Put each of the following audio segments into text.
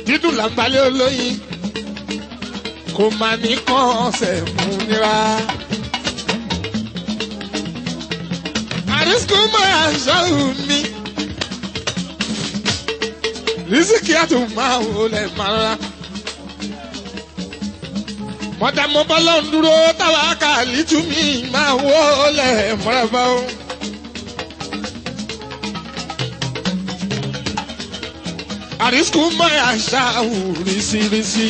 dídùn làǹbalẹ̀ olóyin kò má ní kàn ọ̀sẹ̀ mú nira. àrísìkò máa ṣọ́hùn mi rísìkì àtún máa wò lẹ̀ máa rà. mọ̀tà mo bá lọ́n dúró táwa kà lítú mi máa wò lẹ̀ mọ́ra bá o. àrísìkò máa ṣàwù rísírísí.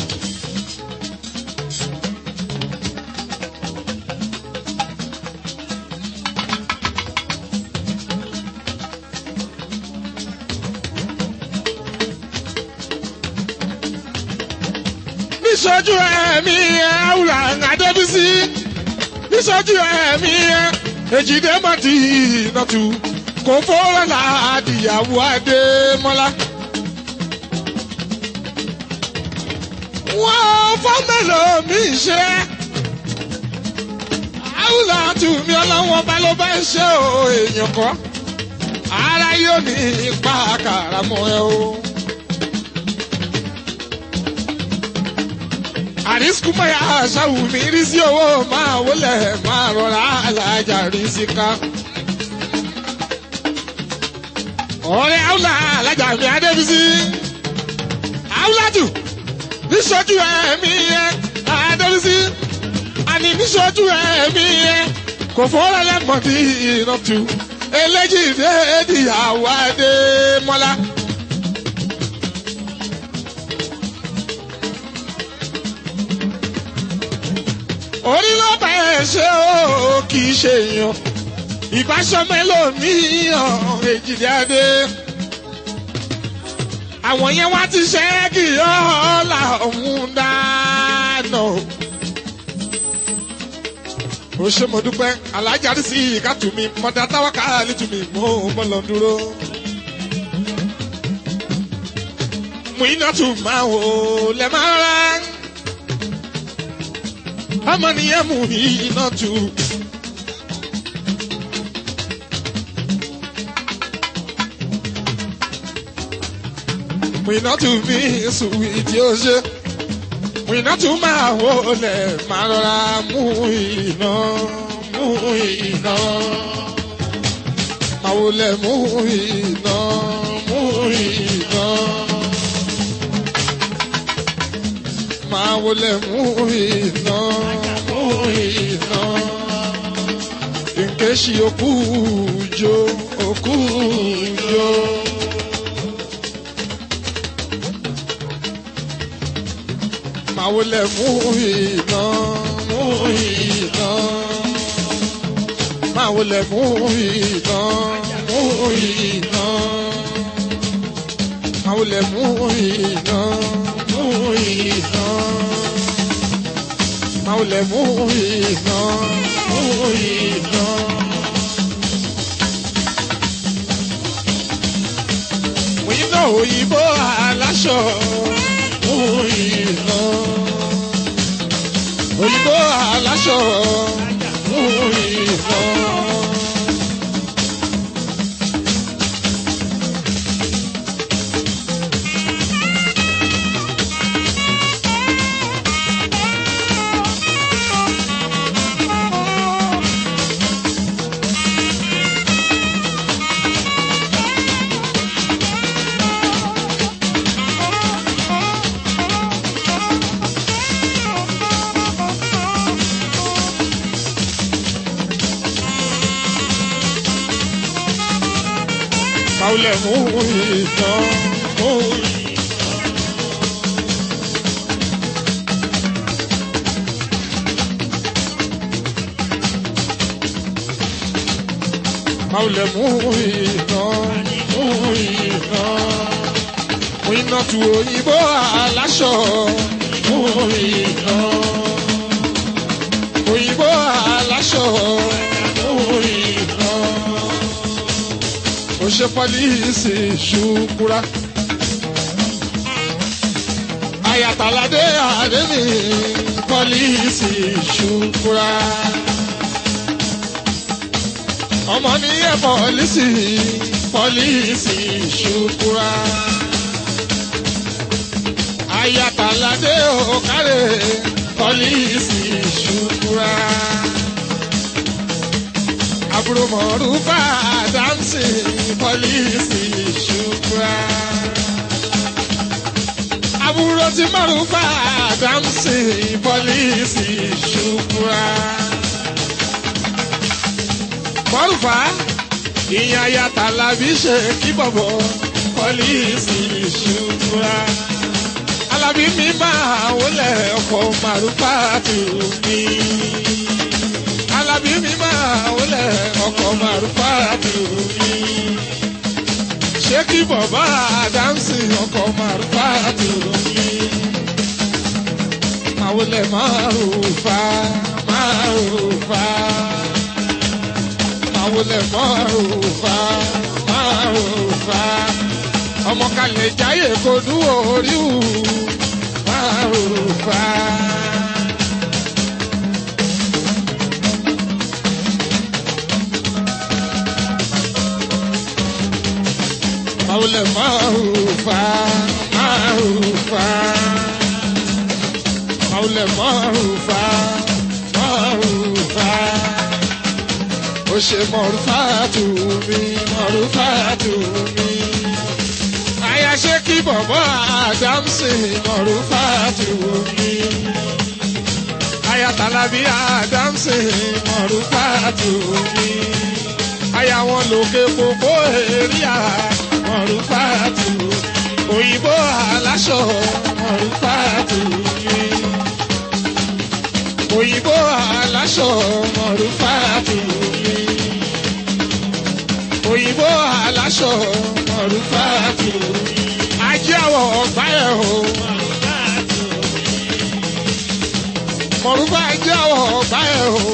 níṣojú ẹ̀mí àwùrà àdébísí níṣojú ẹ̀mí èjìdé mọ̀tì ìnàtú kò fọ́rọ̀ ládìyàwó adémọ́lá. wọ́n fọ́mẹ́lò mi ṣe àwùlà tùmí ọlọ́wọ́n bá ló bá ń ṣe o èèyàn kọ́ ara yóò ní ipa kàràmọ́ ẹ o. àrísìkú mọ̀yà ṣàwù mí rí sí owó máa wọlé máa rọra alájà rí sí ká. ọ̀rẹ́ àwùlà alájà mi adébísí àwùlájù níṣojú ẹ̀mí yẹn adébísí àní níṣojú ẹ̀mí yẹn kò fọ́ra lẹ́mọ̀dí ìnàtú eléjì déèdì àwọ̀ adémọ́lá. orí ló bá ẹ ṣe ó kì í ṣe èèyàn ìbáṣọmẹlòmíyàn èjìdáde àwọn yẹn wá ti ṣe é kì í ọ̀la ọ̀hún dáná. ó ṣe mo dúpẹ́ alájà rí sí ìkàtú mi mọ̀dá táwa ká lítú mi mọ́ mọ́ lọ dúró. mú iná tún máa wò lẹ́ máa rà ọmọ nìyẹn mú iná tu. Mìnà tù mí sùwì tí ó ṣe. Mìnà tù máa wọlé máa rọra mú iná mú iná. Máa wọlé mú iná mú iná. máa wọlé mú iná mú iná. Nkeṣi okú jo okú jo. Máa wọlé mú iná mú iná. Máa wọlé mú iná mú iná. Máa wọlé mú iná mú iná. Maule mú iná mú iná. Mú iná òyìnbó aláṣọ mú iná. Òyìnbó aláṣọ mú iná. Maule mú iná mú iná. Maule mú iná mú iná. Mú iná tu òyìnbó aláṣọ mú iná. Òyìnbó aláṣọ mú iná ó ṣe pọ́líìsì ṣùkúra. Ayàtàládé àdémi pọ́líìsì ṣùkúra. Ọmọ nìyẹn pọ́líìsì pọ́líìsì ṣùkúra. ayatalade okare pọlíìsì ṣùkúra àbúrò mọ̀rúfà dáńsì pọlíìsì ṣùkúra àbúrò tí mọ̀rúfà dáńsì pọlíìsì ṣùkúra mọ̀rúfà ìyẹn ayatalabi ṣe kí bọ̀bọ̀ pọlíìsì ṣùkúra alábí mi máa wọlé ọkọ̀ màrúfà tù mí alábí mi máa wọlé ọkọ̀ màrúfà tù mí ṣé kí bọ̀bá dáńsì ọkọ̀ màrúfà tù mí máa wọlé màrúfà màrúfà máa wọlé màrúfà màrúfà ọmọ kalẹ̀ jáyè kò dúró orí wù màrúfà. Maule marufa, marufa. Maule marufa, marufa. Ó ṣe marufa tù mí, marufa tù mí. Aya ṣe kí bọ̀bọ̀ Adamsi marufa tù mí. Aya Talabi Adamsi marufa tù mí. Aya wọn lòkè kókó èrìà mọ̀rúfàtù òyìnbó aláṣọ mọ̀rúfàtù mi. òyìnbó aláṣọ mọ̀rúfàtù mi. òyìnbó aláṣọ mọ̀rúfàtù mi. ajé àwọ̀ ọ̀gbá ẹ̀ o. mọ̀rúfà ajé àwọ̀ ọ̀gbá ẹ̀ o.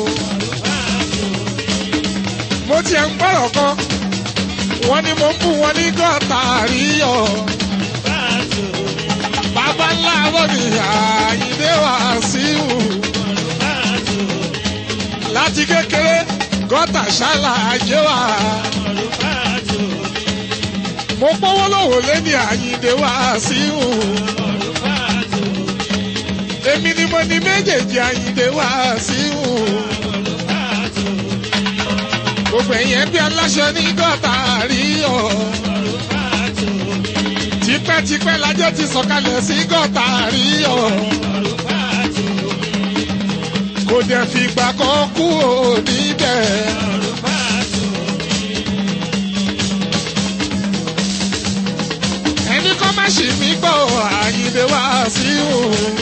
mo tiẹ̀ ń gbọ́rọ̀ kan wọ́n ní mo ń bù wọ́n ní gọ́tà àríyọ̀. bàbá ńlá lónìí àyíndé wá sí wù. láti kékeré gọ́tà ṣálà ajé wà. mo pọ́wọ́ lọ́wọ́ lẹ́ni àyíndé wá sí wù. èmi ni mo ní méjèèjì àyíndé wá sí wù gbogbo ẹ̀yẹ́ bí aláṣẹ ní gọ́tà rí o. tipẹ́tipẹ́ lájọ́ ti sọ̀kalẹ̀ sí gọ́tà rí o. kò dẹ̀ fìgbà kan kú ò níbẹ̀. ẹni kọ́ má ṣì mí gbọ́ àyìnbé wá sí o.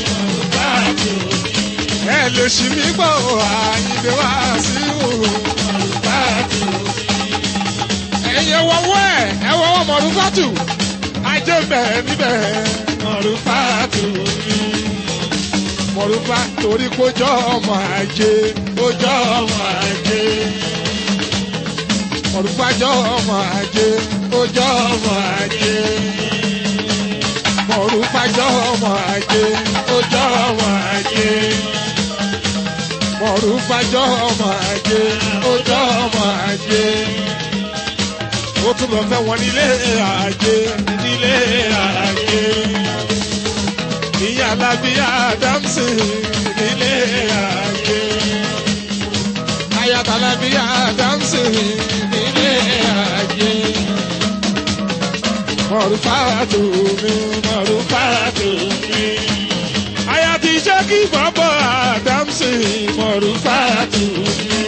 ẹ lè ṣì mí gbọ́ àyìnbé wá sí o ẹ̀yẹ wọ́wọ́ ẹ̀ ẹ̀ wọ́wọ́ mọ̀rúfátù ajé bẹ̀ níbẹ̀ mọ̀rúfátù mi. mọ̀rúfá torí kójọ́ ọmọ ajé kójọ́ ọmọ ajé. mọ̀rúfá jọ́ ọmọ ajé kójọ́ ọmọ ajé. mọ̀rúfá jọ́ ọmọ ajé kójọ́ ọmọ ajé. mọ̀rúfá jọ́ ọmọ ajé kójọ́ ọmọ ajé ó tún lọ fẹ́ wọn nílé àjẹ nílé àjẹ. ìyá alábíyá dámsì nílé àjẹ. ayata alábíyá dámsì nílé àjẹ. mọ̀rúfàtò mi mọ̀rúfàtò mi. aya ti jẹ́ kí bọ́bọ̀ àdámsì mọ̀rúfàtò mi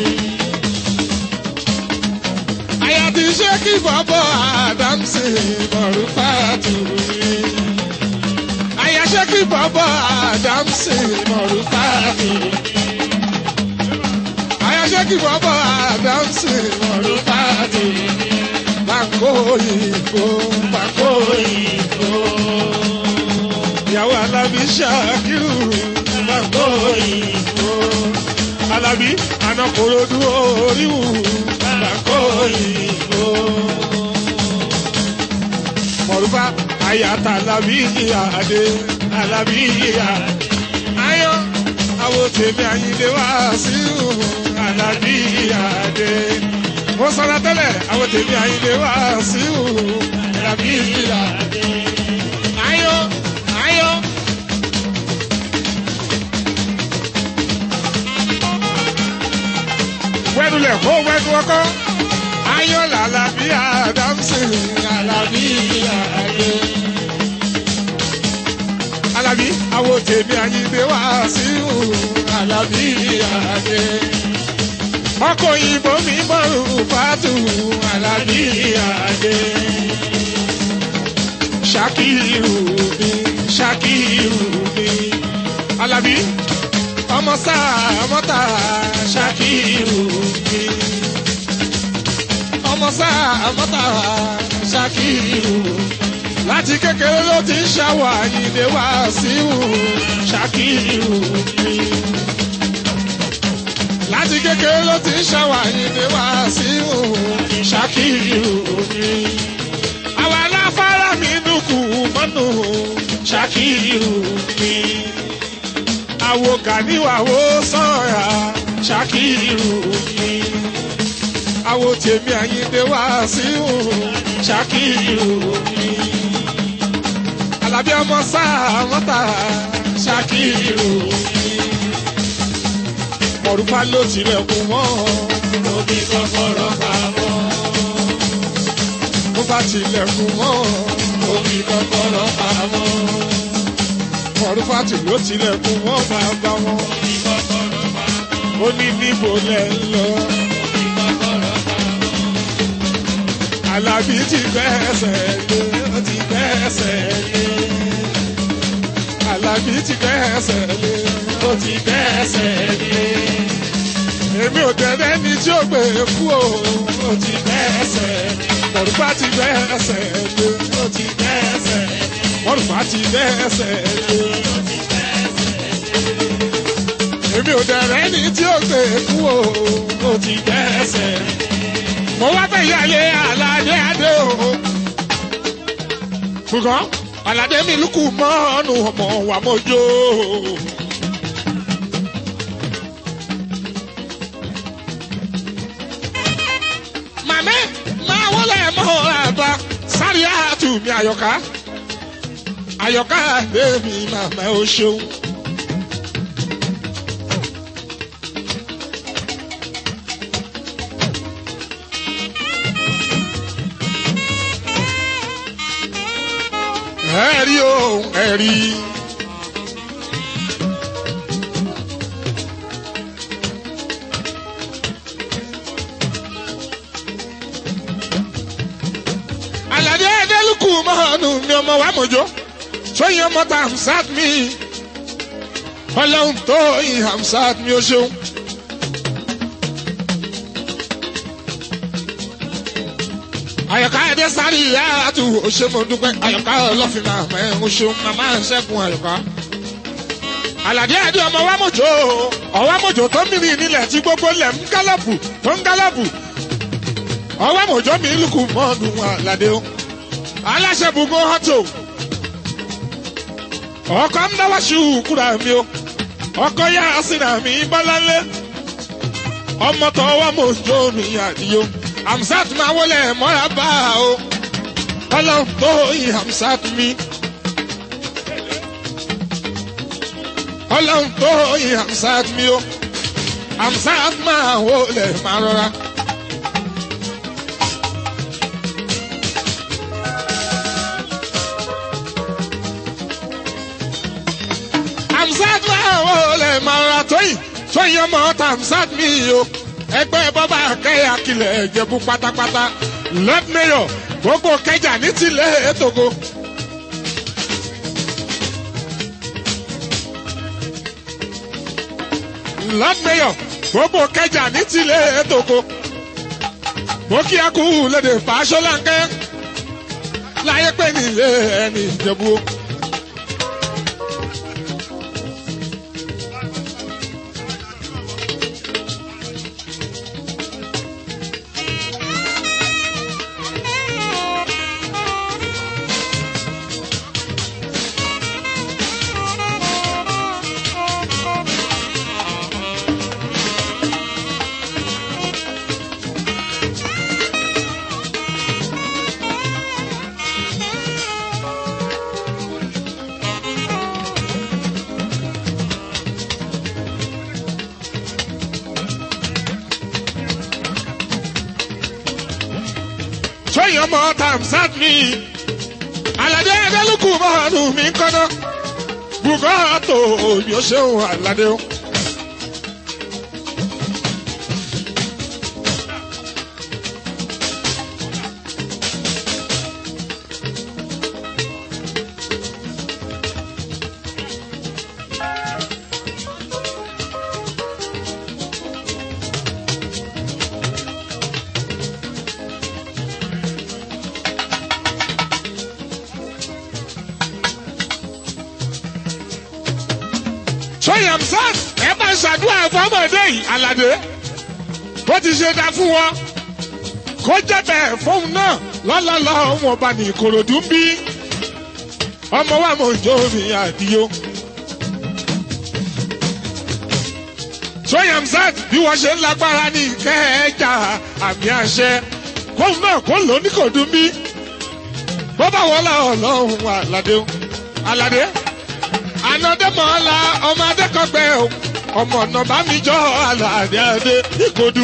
àyàtì ṣé kí bọ́bọ́ àdámsì mọ̀rúfàtù mi. àyà ṣé kí bọ́bọ́ àdámsì mọ̀rúfàtù mi. àyà ṣé kí bọ́bọ́ àdámsì mọ̀rúfàtù mi. bàkó ìbò bàkó ìbò. ìyàwó alábí ṣàkírù bàkó ìbò. alábí anakoro dúró oríwù bàkó ìbò. mọ̀rúfà àyàtà alábí ìyàdé alábí ìyàdé. ayọ̀ àwọn tèmi àyíndé wá sí alábí ìyàdé. mo sọ̀rọ̀ tẹ́lẹ̀ àwọn tèmi àyíndé wá sí alábí ìyàdé. ayọ̀ ayọ̀ àkọ́kọ́ ayọ̀ làlàbí àdámsì àlàbí àdé. Àlàbí àwọn tèmi àyíndé wá sí àlàbí àdé. ọkọ̀ òyìnbó mi bọ̀rù fàtú àlàbí àdé. Ṣakiru mi Ṣakiru mi Àlàbí ọmọ sáà ọmọ tà Ṣakiru mi ọmọ sáà ọmọ tà Ṣakiru láti kékeré ló ti ń ṣàwọ̀ àyìnlé wá síwù Ṣakiru mi láti kékeré ló ti ń ṣàwọ̀ àyìnlé wá síwù Ṣakiru mi àwa aláfárá mi dúkù mọ́nù Ṣakiru mi. àwo kàníwàwó sọ̀ra Ṣakiru mi. àwo tèmi àyíndé wá sí Ṣakiru mi. Àlàbí ọmọ sáà mọ́ta Ṣakiru mi. mọ̀rúfá ló tilẹ̀kùn mọ́ òbí kọ́kọ́rọ́ pamọ́ bó bá tilẹ̀kùn mọ́ omi kọ́kọ́rọ́ pamọ́. Mọ̀rúfàtì ló tilẹ̀kùn mọ́ bàbá wọn. Ó ní níbo lẹ̀ ń lọ. Àlàbí ti gbẹ́sẹ̀ lé, ó ti gbẹ́sẹ̀ lé. Àlàbí ti gbẹ́sẹ̀ lé, ó ti gbẹ́sẹ̀ lé. Èmi ò tẹ̀lé ní tí ó gbé kú o, ó ti gbẹ́sẹ̀ lé mọ̀rùfá ti bẹ́ẹ̀sẹ̀ lé. ó ti bẹ́ẹ̀sẹ̀ lé. mọ̀rùfá ti bẹ́ẹ̀sẹ̀ lé. èmi ò dẹ̀rẹ́ ní tí ó gbé kú o. ó ti bẹ́ẹ̀sẹ̀ lé. mo wá fẹ́ yálé aládé adé o. ṣùgbọ́n aládé mi lùkù mọ́ọ̀nù ọmọ wa mọ́jọ́. màmí máa wọlé mọ́ àgbà sáré àtúmí àyọ̀ká àyọ̀ká bèbí màmá o ṣeun. ẹ̀rí o ẹ̀rí. Àlàdé Adélùkù mọ́ọ̀nù mi ọmọ wa mọ̀jọ́ sóyìn ọmọ ta Hamsat mi ọlọ́run tó yin Hamsat mi ó ṣeun. Àyọ̀ká Adé sáré ìyá àtù òṣèmọ̀dúpẹ́ Àyọ̀ká ọlọ́fin náà mẹ́ ń ṣeun màmá ṣẹ́gun Àyọ̀ká. Àlàdé Adé ọmọ wa mọ̀jọ́ ọwọ́ mọ̀jọ́ tó mìíràn nílẹ̀ tí gbogbo lẹ̀ ń gálọ̀bù tó ń gálọ̀bù ọwọ́ mọ̀jọ́ mi lùkù mọ́ọ̀nù àlàdé o aláṣẹ bùgbọ́ hàtò ọkọ ń dáwọ́ ṣùkúrà mi o ọkọ yá sínú mi bọ́láńlé ọmọ tó ọwọ́ mọ̀jọ́ mi àdìyó Hamsat máa wọlé mọ́ra bá a o ọlọ́run tó yin Hamsat mi ọlọ́run tó yin Hamsat mi o Hamsat máa wọlé máa rọra. Hamsat máa wọlé máa rọra tóyìn tóyìn ọmọ ọta Hamsat mi o ẹgbẹ́ bọ́bá kẹ́yà kilẹ̀ ẹ̀jẹ̀bú pátápátá lord mayor gbogbo kẹjà ní tilẹ̀ ètògo. lord mayor gbogbo kẹjà ní tilẹ̀ ètògo. mo kí a kú lédè fàṣọláńkẹ́ láyé pé nílé ẹni ìjẹ̀bú. sẹ́yìn ọmọ tamsat mi aládé adélùkù mọ́ọ̀nù mi kọ́nà bùkọ́tò mi ò ṣeun aládé o. sọyàmsán ẹ bá ṣàdúrà fọmọdé yìí aládé bó ti ṣe dá fún wọn kó jẹ́ bẹ́ẹ̀ fóun náà lọ́lọ́lọ́ wọn bá ní ìkòròdú ń bí ọmọ wa mọ̀ jó mi àdìyó. sọyàmsán bí wọ́n ṣe ń lágbára ní kẹ́ẹ̀ẹ́jà àmì àṣẹ kóun náà kó lò ní kò dún bí bó bá wọlé ọlọ́run aládé aládé anọdẹmọla ọmọ adẹkọgbẹ o ọmọ ọ̀nà bá mi jọ àlàdé adé ìkòdú.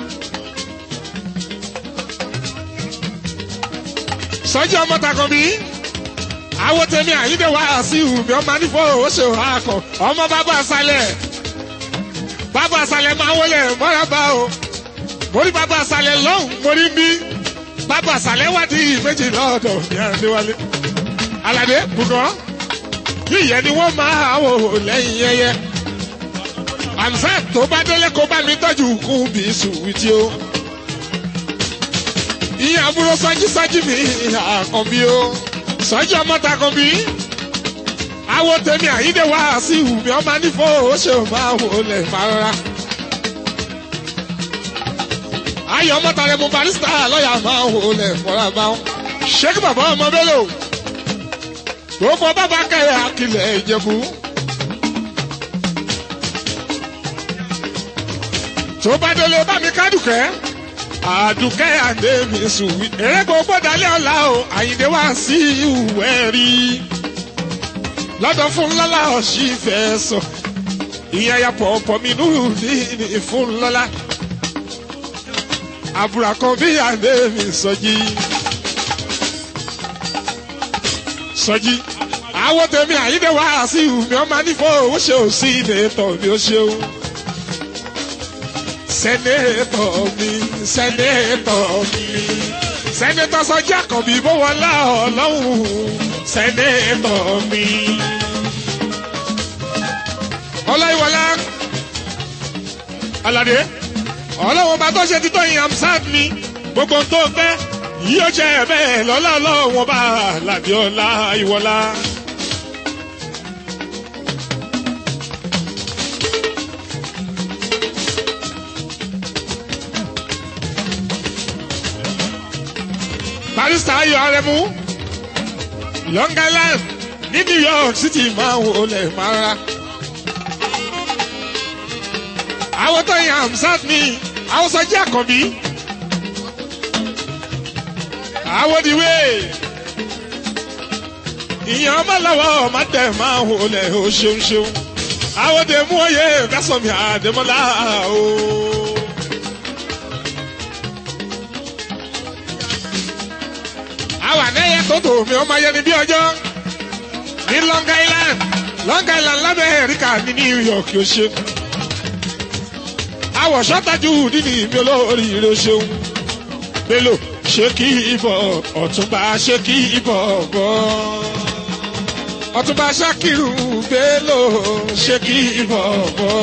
sọjí ọmọ takọ̀bí àwọn tèmi àyíndé wá sí ìhùmí ọmọ nífọ̀ ó ṣe wà kọ ọmọ bàbá àṣàlẹ̀ bàbá àṣàlẹ̀ máa wọlé mọ́ràbá o mórí bàbá àṣàlẹ̀ lọ́hùn mórí bí bàbá àṣàlẹ̀ wádìí méjì lọ́dọ̀ ní àdéwálé aládé bùkọ́ yíyẹ ni wọ́n máa wò lẹ́yìn yẹyẹ. àmsẹ́ tó bá délé kó bá mi tọ́jú kún bí sùwìtì o. ìyẹn àbúrò sọ́jí sọ́jí mi àkànbí o. sọ́jí ọmọ takànbí. àwọn tèmi àyídé wá sí ìwùmí ọmọ nífọ̀ ó ṣe máa wò lẹ̀ máa rárá. ayọ̀ ọmọ tàrẹ mu barista lọ́ọ̀yà máa wò lẹ̀ fọ́ra báwọn. ṣé kí bàbá ọmọ bẹ́ẹ̀ lò gbogbo bàbá kẹrẹ àkìlẹ̀ ìjẹ̀bú. tó bá délé bá mi kádùkẹ́ àdùkẹ́ àdé mi sùn eré gbogbo dalẹ́ ọ̀la o àyìndé wá sí ìwẹ̀ rí lọ́dọ̀ fún lọ́la ọ̀sì fẹ́ sọ ìyẹn ya pọ̀pọ̀ mi nù ní fún lọ́la àbúrò kan bí àdé mi sọjí. sọjí àwọn tèmi àyíndé wá sí ìhùmí ọmọ nífọ̀ ó ṣe ò sí ìdètò mi ó ṣe o. sẹ́nẹ́tọ̀ mi sẹ́nẹ́tọ̀ mi sẹ́nẹ́tọ̀ sọjí àkànbí bó wọlé ọlọ́run sẹ́nẹ́tọ̀ mi. ọláyíwọlá aládé ọlọ́run bá tó ṣe títọ́ yìí amsad mi gbogbo tó fẹ́ yóò jẹ́ bẹ́ẹ̀ lọ́lá ọlọ́run bá làbí ọlá ìwọlá. barista ayọ̀ arẹmú long island ní new york city máa ń wọlé mara. àwọn tó yan amsat mi àwọn sọjí àkànbí. àwọn òdìwé ìyẹn ọmọ lọ́wọ́ ọmọ tẹ̀ máa ń wọlé o ṣeun ṣeun. àwọn òde mú oyè fẹsọ̀mì àdèmọ́lá o. àwa nẹ́yẹ tó tò mí ọmọ ayẹni bí ọjọ́ ní long island long island lábẹ́ ẹ̀ríkà ní new york yóò ṣe. àwọ̀ ṣọ́tajú nínú ìmí olórí rẹ̀ ṣeun. bello ṣé kí ibọ̀ ọ̀túnba ṣé kí ibọ̀ bọ̀. ọ̀túnba ṣakiru bello ṣé kí ibọ̀ bọ̀.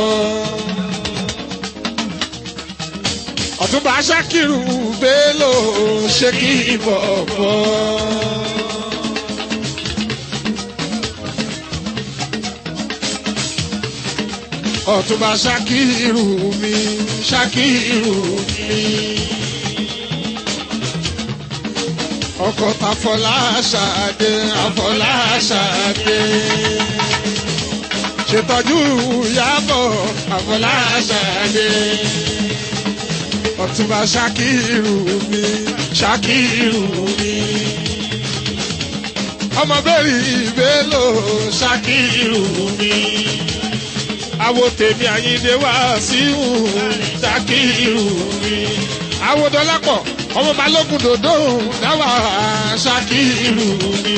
ọ̀túnba ṣakiru bello ṣé kí ibọ̀ bọ̀. ọ̀túnba ṣakiru mi ṣakiru mi. ọkọ̀ tàfọlá ṣàdé àfọlá ṣàdé. ṣètọ́jú yàbọ̀ àfọlá ṣàdé. ọ̀túnba ṣakiru mi ṣakiru mi. ọmọ bẹ́ẹ̀rì ìbélò ṣakiru mi àwo tèmi àyíndé wá sí ṣàkírù mi àwòdọ́lápọ̀ ọmọ balógun dòdò dáwà ṣàkírù mi.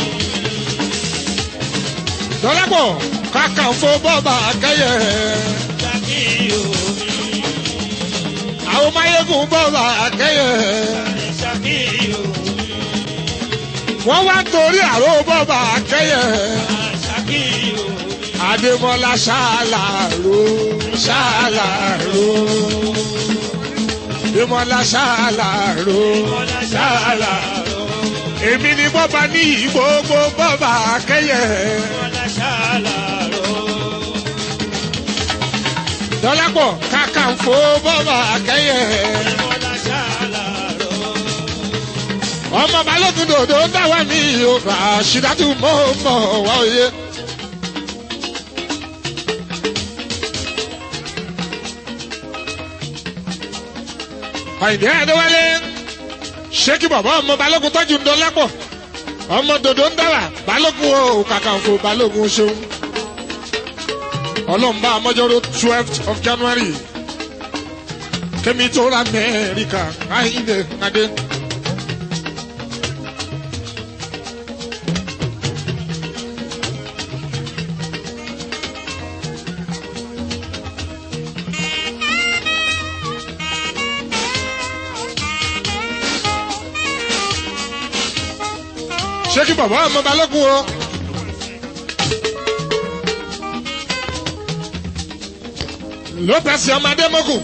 dọ́lápọ̀ kàkànfò bọ́ọ̀bà akẹ́yẹ. Ṣàkíyò mi, àwọn máyégún bọ́ọ̀bà akẹ́yẹ. ṣàkíyò mi, wọ́n wá torí àrò bọ́ọ̀bà akẹ́yẹ. ṣàkíyò mi, Adémọ́lá ṣàlàró ṣàlàró. Adémọ́lá ṣàlàró ṣàlàró. Èmi ni bọ́ba ní gbogbo bọ́ba akẹ́yẹ. Bọ́lá ṣàlàró. Dọ́lápọ̀ kàkànfò bọ́ba akẹ́yẹ. Bọ́lá ṣàlàró. Ọmọ balógun dòdò dáwà mí o. Ràṣídátù mọ́ mọ́ wáyé. Àyìndé Adéwálé ṣé kí bàbá ọmọ balógun tọ́jú ń dọ́lápọ̀ ọmọ dòdò ń dáwà balógun o kàkànfò balógun ṣeun. Ọlọ́mbà Amọ́jọ́rò twelfth of January Kẹ́mi tó ra Amẹ́ríkà Àyìndé Adé. ṣé kí bàbá ọmọ balógun o. lópez ọmọ adémọkù.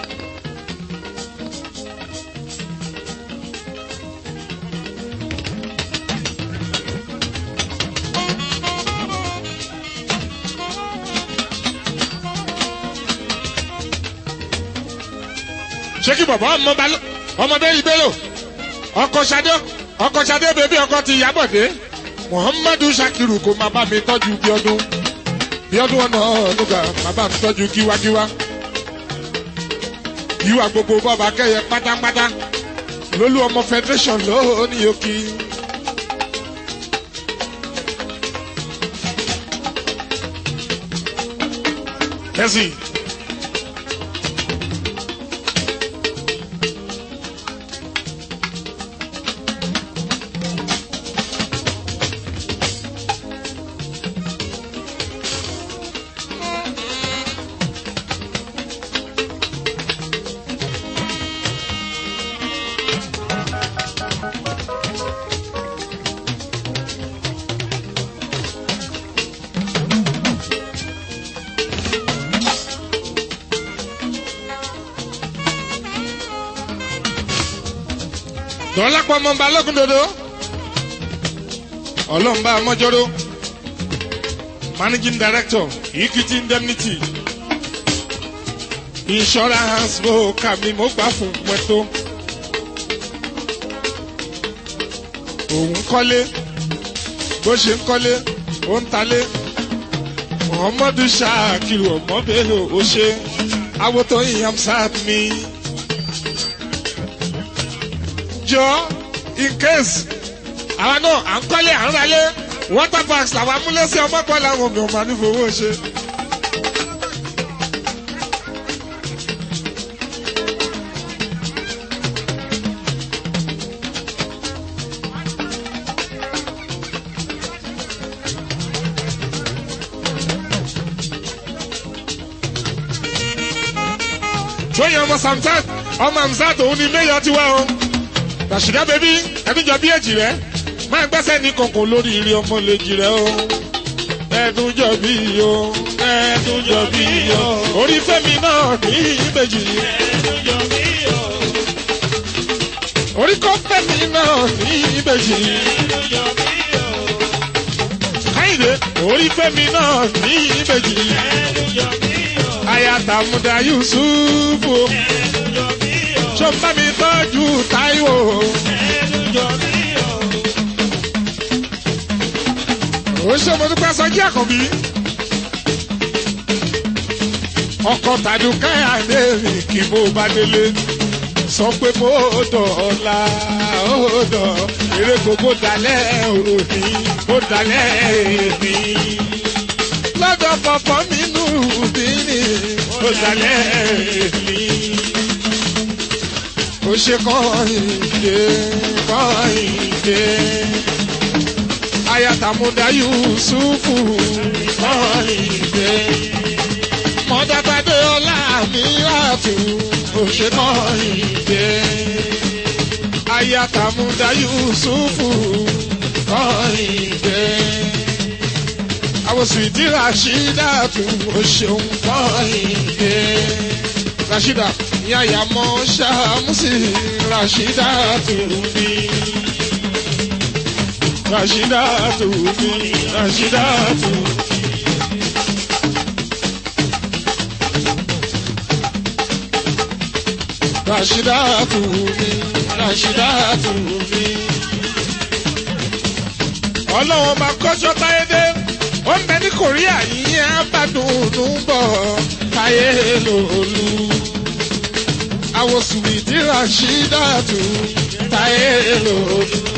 ṣé kí bàbá ọmọ balógun ọmọdé ìbéèrè ọkọ ṣadé ọkọ ṣadé bèbí ọkọ ti yábọ̀dé muhammadu shakiru kò máa bá mi tọ́jú bíọ́dún bíọ́dún ọ̀nà ọ̀nùgà máa bá mi tọ́jú kíwákíwá yíwá gbogbo bọ́ọ̀bù akẹ́yẹ pátápátá lólú ọmọ federation lónìí òkì. kẹ́sì. dọ́lápọ̀ ọmọ balógun dodo ọlọ́mọba amọ́jọ́rò managing director equity indemnity insurance broker mi mo gbà fún pẹ̀tó òun kọ́lé bó ṣe ń kọ́lé ó ń talé muhammadu shakiru ọmọbẹ̀rẹ̀ ó ṣe awotọ́ ìyàm sáà mi jọ in case àwa náà à ń kọ́lé à ń ralé water bags làwọn amúlẹ́sẹ̀ ọmọkọ́ làwọn mi ò máa ní fowó ṣe. tóyìn ọmọ samsat ọmọ amsat òun ni mayor ti wá o tàṣìdá bẹbí ẹdúnjọ bí èjì rẹ máa gbẹ́sẹ̀ ní kọ̀ọ̀kan lórí ìrì ọmọ lèjì rẹ o ẹdúnjọ bí o ẹdúnjọ bí o orí fẹ́mi náà ní ìbejì Ẹ̀dùnjọ mi o, orí kọ́ fẹ́mi náà ní ìbejì ẹ̀dùnjọ mi o, káyìdé orí fẹ́mi náà ní ìbejì ẹ̀dùnjọ mi o, ayatamuda yusufu ẹ̀dùnjọ mi o, sọ́nbà mi tọ́jú táíwò ẹ̀dùnjọ mi o. ó ṣe mo dúpẹ́ sọjí àkànbí ọkọ̀ tàdúkẹ́ àdéhùn kí mo bá délé sọ pé mo dọ̀ọ́la ó dọ̀ eré gbogbo dalẹ̀ òní ó dalẹ̀ èmi lọ́dọ̀ pọ̀pọ̀ mi nù bí ni ó dalẹ̀ èmi ó ṣe kọ́hìndé kọ́hìndé ayatamuda yusufu kọ́hìndé mọ́dàbàdé ọlá mi àtù ó ṣe kọ́hìndé ayatamuda yusufu kọ́hìndé àwọn sùwìtì rashida tù ó ṣeun kọ́hìndé rashida yàyà mọ́ ṣàmùsì rashida tù mí rashida tù mí rashida tù mí. Rashida tù mí Rashida tù mí. ọlọ́wọ́n máa kọ́ṣọ́ táyédé ó ń bẹ ní korea yìí abádùnú bọ̀ táyé lòlú. àwọn sùwìtì Rashida tù táyé lòlú.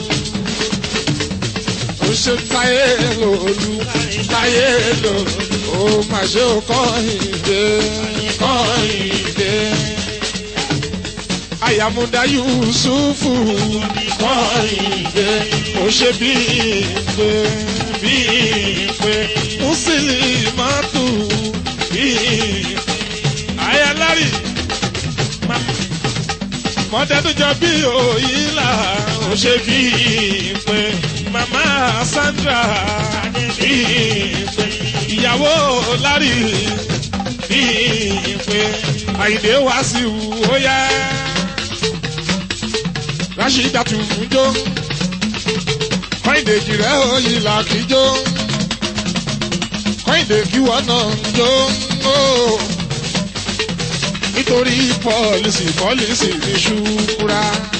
ó ṣe táyé lòlú táyé lòlú. ó mà ṣe ó kọ́hìndé kọ́hìndé ayamuda yusufu kọ́hìndé ó ṣe bí ìpè bí ìpè mùsùlùmátù bí ìpè ayalari mọ́tẹ́tùjọ bí òyìnlá ó ṣe bí ìpè màmá sandra bí ìpè ìyàwó lárí bí ìpè àyìndé wá sí wù ó yá rashida tún fún jó kọ́ìndé jìrẹ́ òyìn làkìjó kọ́ìndé kíwọ́ náà ń jó ó nítorí pọ́lísì pọ́lísì ní ṣùkúra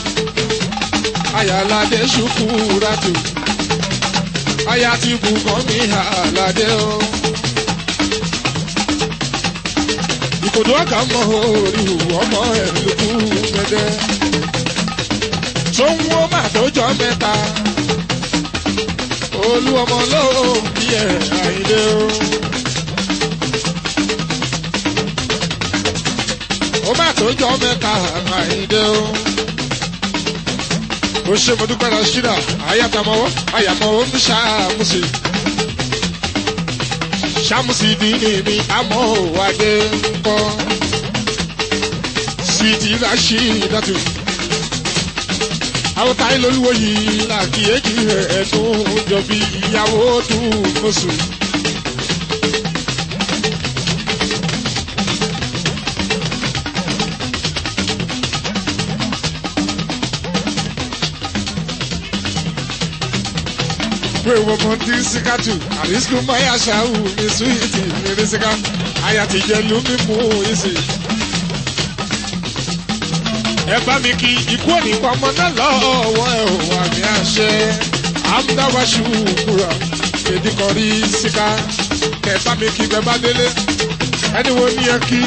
ayálàdé ṣùkúra tù aya ti bùkọ́ mi àlàdé o. ìkòdó ọ̀gá mọ orí ọmọ ẹ̀ lókù gẹ́gẹ́ tó ń wó mà tó jọ mẹ́ta olú ọmọ lóò bí ẹ̀ àìlè o. ó mà tó jọ mẹ́ta àìlè o. ó ṣe mo dúpẹ́ lọ ṣíra àyàtàmọ́wọ́ àyàmọ́wọ́ ń ṣàmùsì. ṣàmùsì dìní mi àmọ́ òwádé ń kọ́. sweet Rashidatu àwọn táyé lolúwo yìí làkìyèjì ẹ̀ẹ́dùn jọ bí ìyàwó dùn mọ́sù. pé wọ́n mọ tí síkàtù àrísìkò máyà ṣáù ní súwìtì ní síkà àyàtìjẹ́ lómi mú ìsì ẹ bá mi kí ikú ònípa ọmọ náà lọ́wọ́ ẹ ò wà ní àṣẹ amúdáwáṣu kúrò èdìkọ̀rí síká kẹ bá mi kí bẹ bá délé ẹni wo ni ẹ kí.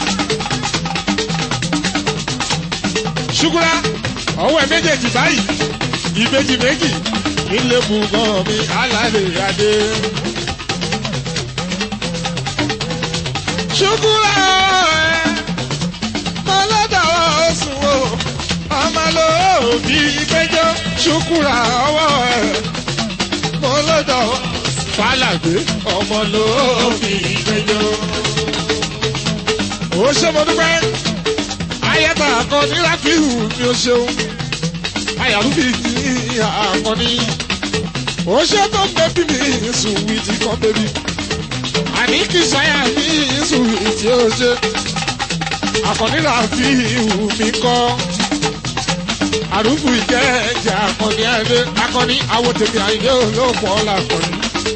ṣùkúrà ọwọ́ ẹ méjèèjì báyìí ìbejì méjì nílé bùgàn mi alálẹ̀ adé. ṣùkúrà ẹ mọ́lọ́dàwọ̀ sùn o ọmọ lóòbí péjọ ṣùkúrà ọwọ́ ẹ̀ mọ́lọ́dàwọ̀ fàlàgbé ọmọ lóòbí péjọ. ó ṣe mo dúpẹ́ ayẹta akọni ráfíù mi ò ṣeun ayàlúbí ní akọni ó ṣe tó ń bẹ́bí mi sùn wìtí kan bẹ́bí àní kì í ṣáyà mi sùn wìtí ó ṣe akọni ráfíù mi kọ́ àrùfù ìjẹ́ ẹ̀jẹ̀ akọni ẹ̀dẹ́ akọni àwọn tèmi àyè olóòpọ̀ làkọni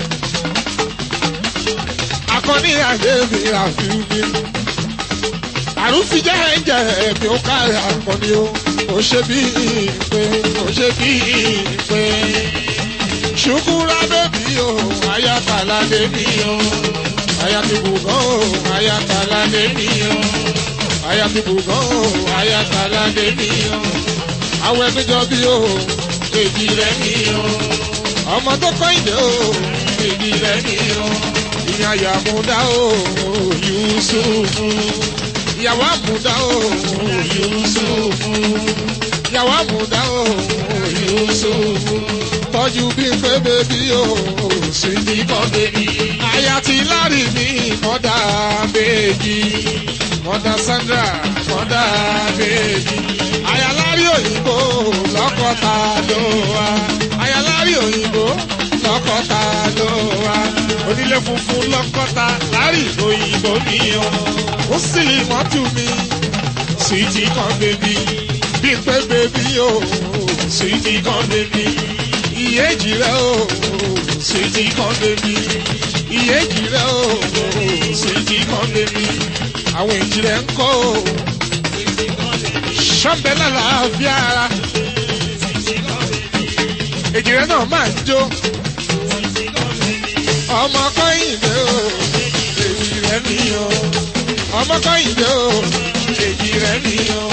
akọni àyè mi ráfíù mi àrùfù ìjẹ́ ẹ̀jẹ̀ ẹ̀mí ó ká akọni o ó ṣe bí pé ó ṣe bí pé ṣùkúrà bẹ́bí o ayatollah lèmi o ayatollah o ayatollah lèmi o ayatollah o ayatollah lèmi o àwọn ẹbí jọ bí o èjì rẹ mi o ọmọ tó kọ́ ìdè o èjì rẹ mi o ìyá yàmúdá o Yusufu ìyàwó àmúdá o Yusufu yàwá múdà o Yusuf tọ́jú bí pé bèbí o sí ti kọ́ bèbí. àyà ti lárí mi mọ́dà bèbí mọ́dà Sandra mọ́dà bèbí. àyà lárí òyìnbó lọ́kọ̀ta ló wá. àyà lárí òyìnbó lọ́kọ̀ta ló wá. onílé funfun lọ́kọ̀ta lárí òyìnbó mi o. ó sì mọ́tò mi sweetie kan bèbí bí pé bèbí o sweetie kan bèbí ìyéjì rẹ o sweetie kan bèbí ìyéjì rẹ o sweetie kan bèbí àwọn èjì rẹ ń kọ́ o ṣọ́bẹ̀ lálàáfíà ara èjì rẹ náà máa ń jó ọmọ kọ́yìnbé o èjì rẹ mi o ọmọ kọ́yìnbé o èjì rẹ mi o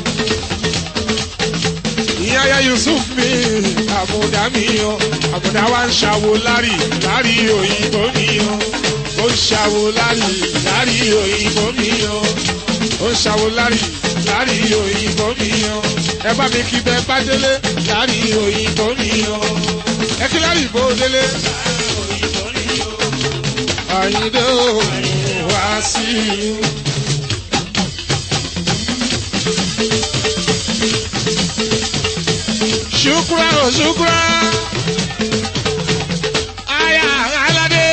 ìyáyá Yusuf mi àbùdá mi o àbùdá wa ń ṣàwo lárí lárí òyìnbó mi o ó ń ṣàwo lárí lárí òyìnbó mi o ó ń ṣàwo lárí lárí òyìnbó mi o ẹ bá mi kí bẹ bá délé lárí òyìnbó mi o ẹ kí lárí bó délé àyíndé o wá sí i. Shukra o shukra. Aya alade.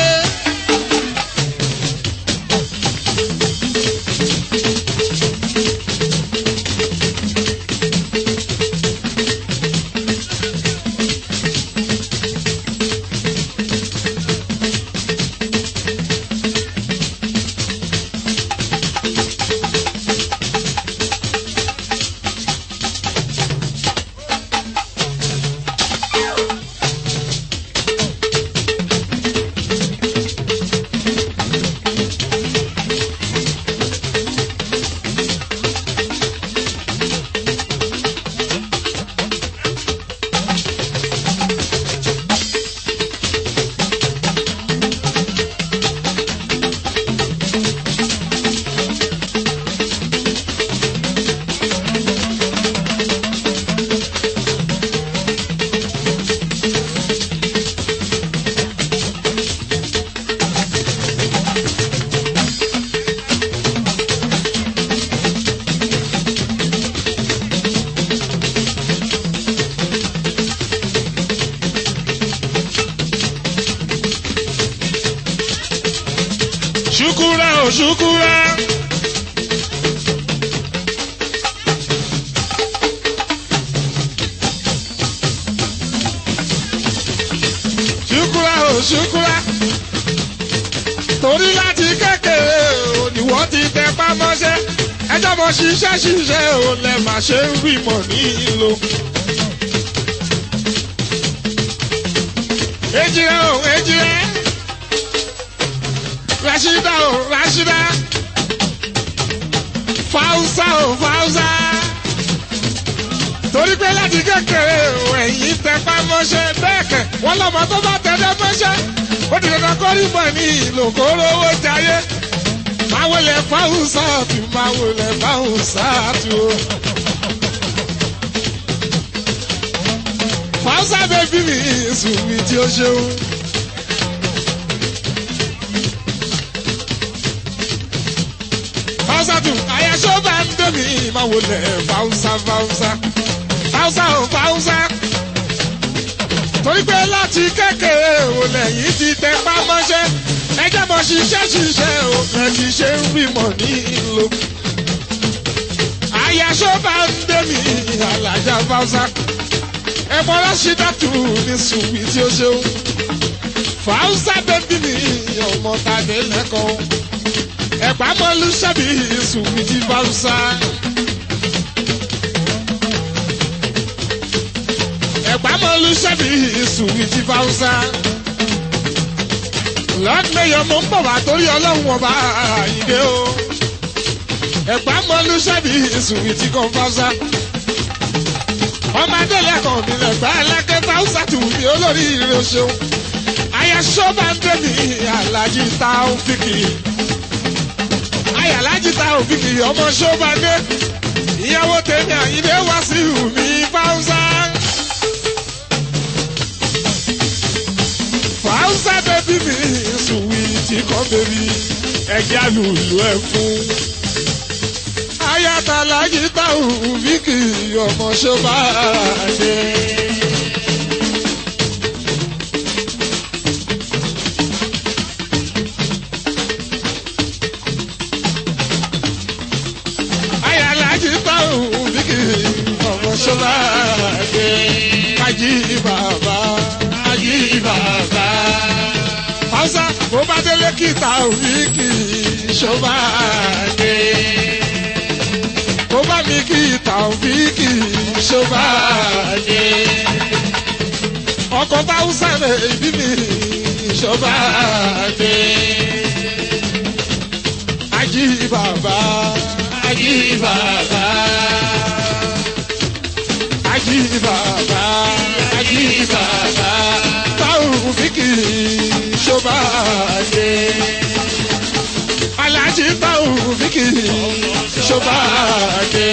Shukura o shukura. Shukura o shukura. Torí láti kékeré o ni wọ́n ti tẹ pámọ́ṣẹ́. Ẹjọ́ mọ ṣiṣẹ́ ṣiṣẹ́ o lẹ mà ṣe ń rí mọ̀ ní ìlò. Ejire o ejire. Rashida o Rashida. Fausa o Fausa. Torí pé láti kékeré o ẹ̀yìn tẹpá mọ́ṣẹ́ bẹ́ẹ̀ kẹ̀ wọ́n lọ́mọ tó bá tẹ̀lé mọ́ṣẹ́. Ó ti dandan kọ́ rí mọ̀ ní ìlò kóró owó jayé. Máa wọlé Fausa tù máa wọlé Fausa tù o. Fausa bẹ́bí mi sùn mi tí ó ṣeun. Fáwùsàtù àyàṣọ́ bá ń dẹ́mi máa wọlé fáwùsà fáwùsà fáwùsà ò fáwùsà. Torí pé láti kékeré ò lẹ́yìn ti tẹ pámọ́ṣẹ́ ẹjẹ́ mọ̀ ṣiṣẹ́ ṣiṣẹ́ ò fẹ́ ti ṣe ń rí mọ̀ ní ìlò. Àyàṣọ́ bá ń dẹ́mi àlàjá fáwùsà. Ẹ̀fọ́ Rashidatu ní sùnwì tí ó ṣeun. Fáwùsà bẹ́bí mi ọmọ tàdé lẹ́kọ̀ọ́ ẹ̀pà mọ́lú sábì sùnmí ti fáwùsà. ẹ̀pà mọ́lú sábì sùnmí ti fáwùsà. lọ́dúnlẹ́yọ̀ mo ń bọ̀ wá torí ọlọ́run ọba àyíké o. ẹ̀pà mọ́lú sábì sùnmí ti kàn fáwùsà. ọmọdé lẹ́kọ̀ọ́ mi lẹ́gbàá ẹlẹ́kẹ́ fáwùsà tù mí olórí ìrìn ṣeun. àyàṣọ́ bá ń dé mi alájí ta ó fi kì í ayàlájì ta òfin kìí ọmọ ṣọ́bàdé ìyàwó tèmi àyíndé wá sí mi fáwùsà. fáwùsà bẹ́bí mi sùwìtì kan bẹ́bí ẹ̀jẹ̀ àlùlù ẹ̀ fún. ayatollah yìí táwọn fíkì ọmọ ṣọba ṣe. ayalaji táwọn fíkì ọmọ ṣọba ṣe. ají bàbá ají bàbá. Hausa bó bá délé kìtà òfìkì ṣọba ṣe kó bá mi kí tàwíkì ṣọba ṣe. ọkọ̀ táwùsà rẹ̀ ìbí mi ṣọba ṣe. ají bàbá ají bàbá ají bàbá ají bàbá tàwíkì ṣọba ṣe. alájí tàwíkì ṣọbaàdé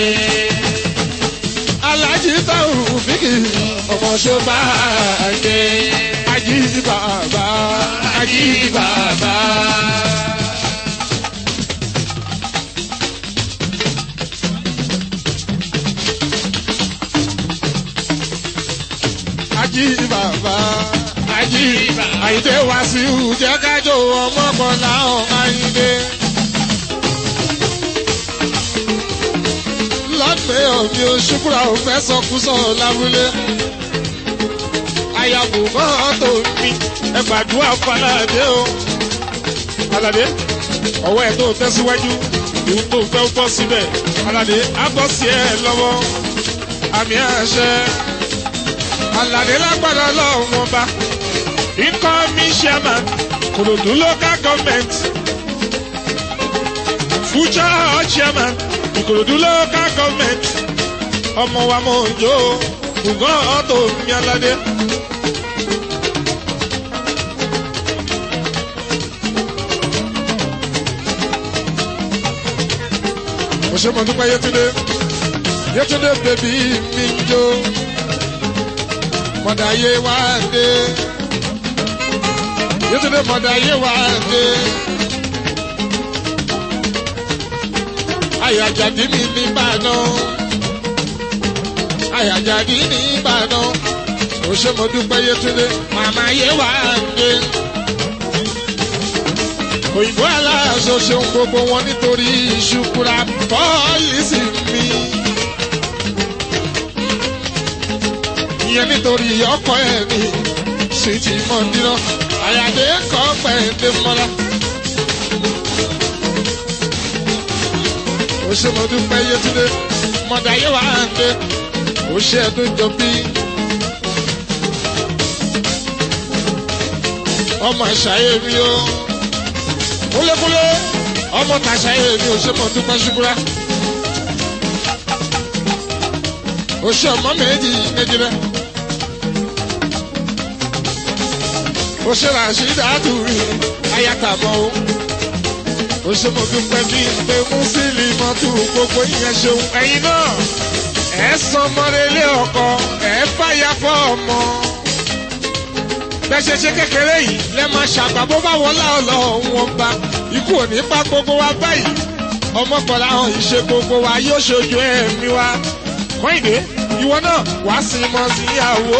alájí táwọn fíkì ọmọ ṣọbaàdé ají bàbá ají bàbá. ají bàbá ají àyíndé wàsíù jẹ́ kájọ ọmọ kan láwọn àyíndé. lọ́pẹ́ òbí oṣùkúra ò fẹ́ sọkúsọ lábúlé. Àyàbò mọ́tò mi ẹ gbàdúrà fàlàdé o. Aládé ọwọ́ ẹ̀ tó tẹ̀síwájú ìhun tó fẹ́ bọ́ síbẹ̀. Aládé á bọ́ sí ẹ lọ́wọ́. Àmì àṣẹ. Aládé lágbára lọ́wọ́ wọn bá. Incoming chairman Kòròdú local government. Future chairman ìkòròdú local government ọmọ wa mọ̀ njó ṣùgbọ́n ọ̀tọ̀ mi aládé. mo ṣe mọ̀ nípa Yétúndé Yétúndé bèbí mi ń jó mọ̀dà yé wá dé Yétúndé mọ̀dà yé wá dé. àyàjàdí mi ní ìbàdàn àyàjàdí ní ìbàdàn ó ṣe mo dúpẹ́ Yétúndé màmá yé wà dé òyìnbó aláṣọ ṣeun gbogbo wọn nítorí ìṣukura pọ́lísì mi ìyẹn nítorí ọkọ ẹ̀ ní sùìtì mọ́ndínà àyàdé kọ́ pẹ̀lú mọ́lá. ó ṣe mo dúpẹ́ Yétúndé mọ̀dà yé wà á dé ó ṣe ẹ̀dùn jọ bí. ọmọ àṣàyè mi o kúlékúlé ọmọ tàṣàyè mi ò ṣe mo dúpẹ́ ṣubúra. ó ṣe ọmọ méjì méjì rẹ. ó ṣe ràṣídàá dùn ayàtàmọ́ o ó ṣe mo dúpẹ́ bí pé mùsílì mọ́tò gbogbo ìyẹn ṣeun ẹ̀yin náà ẹ̀ sọ ọmọdélé ọkọ ẹ̀ fàyà fọ́ ọmọ. bẹ́ẹ̀ ṣe ṣe kékeré yìí lẹ́ máa ṣàgbà bó bá wọlá ọlọ́run wọn bá ikú ò ní pa gbogbo wa báyìí ọmọkànlá hàn ìṣe gbogbo wa yóò ṣojú ẹ̀mí wa. kọ́ìdé ìwọ náà wàá sin mọ́ síyàwó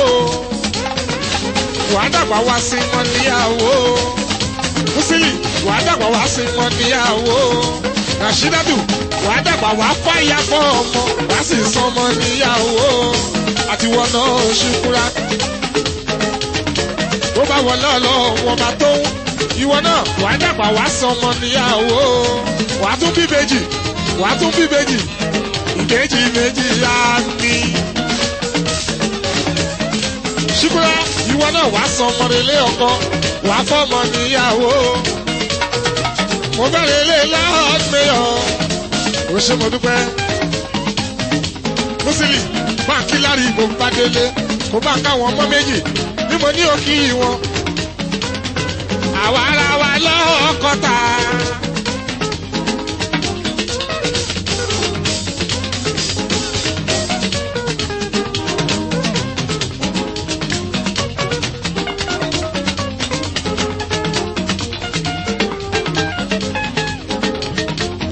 wàá dàgbà wá sin mọ́ níyàwó mùsílì wàá dàgbà wá sí wọn níyàwó rashidatu wàá dàgbà wá fàyà fọ ọmọ wàá sì sọmọ níyàwó àti wọn náà ṣùkúra bó bá wọ lọ́ọ̀lọ́ wọn bá tó ìwọ náà wàá dàgbà wá sọmọ níyàwó wàá tún bí bèjì wàá tún bí bèjì ìbejì méjì yá mi. ṣùkúra ìwọ náà wàá sọmọ nílé ọkọ wàá fọmọ níyàwó mo bẹ̀rẹ̀ ilé láàmìyàn ó ṣe mo dúpẹ́ mùsùlùmí báńkì lárí ìbò bá délé kó bá káwọn ọmọ méjì bí mo ní òkì wọn àwa ara wa lọ́kọ̀tà.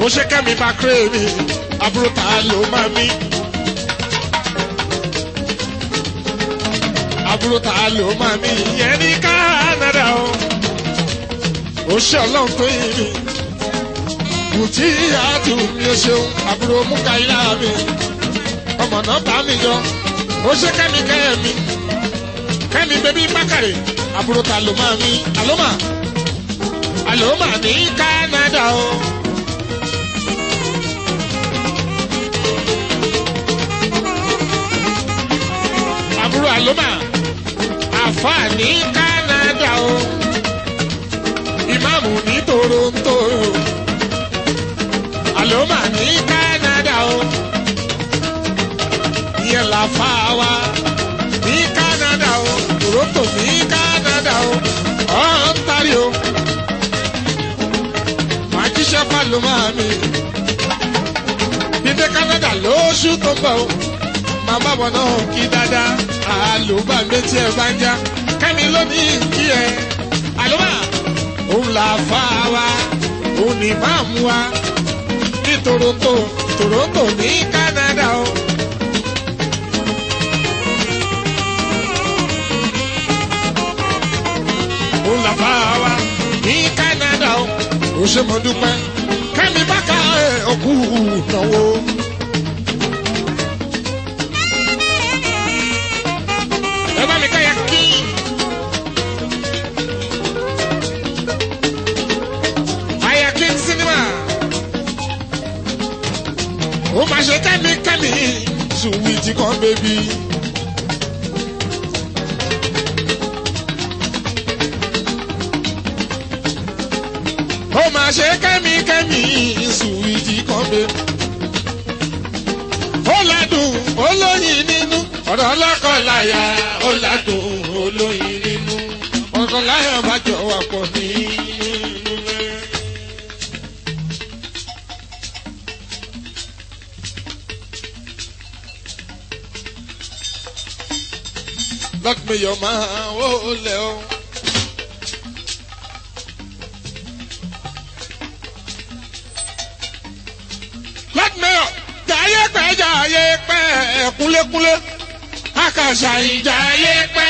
ó ṣe kẹ́mi bá kéré mi àbúrò ta ló máa mí. àbúrò ta ló máa mí ìyẹn ní Canada o. ó ṣe ọlọ́run tó yìn mí. bùtí àtù mi ò ṣeun àbúrò Múkàílà mi. ọmọ náà bá mi yọ. ó ṣe kẹ́mi kẹ́mi. kẹ́mi bẹ́bí Bákàrè àbúrò ta ló máa mí. àlómà àlómà ní Canada o. àbúrò àlómà àfà ní Canada o ìmáàmù ní Toronto àlómà ní Canada o ìyẹn làfà wa ní Canada o Toronto ní Canada o Ontario màá jíṣẹ́ fàlómà mi dídé Canada lóṣù tó ń bọ̀ o màmá bọ̀ náà kí dáadáa àlùbà méjì ẹ̀ bá ń já kẹ́mi lónìí kí ẹ àlùbà òun là fà wá òun ní máàmù wa ní Toronto Toronto ní Canada o. òun là fà wá ní Canada o. ó ṣe mo dúpẹ́ kẹ́mi bá ká ẹ̀ ọkù náwó. ẹ bá mi ká ya kí. Aya King Cinema. Ó máa ṣe kẹ́mi kẹ́mi sùwìtì kan bébí. Ó máa ṣe kẹ́mi kẹ́mi sùwìtì kan bébí. Ó ládùn olóyin nínú ọ̀rọ̀ ọlọ́kọ̀láyà ó ládùn olóyin nínú ọ̀kọ̀láyà bá jọ wà pọ̀ nínú rẹ̀. lọ́kùnrin máa wó lẹ̀ o. lọ́kùnrin jàyé pẹ́ jàyé pẹ́ kúlékúlé àkàṣà ìjàyé pẹ́.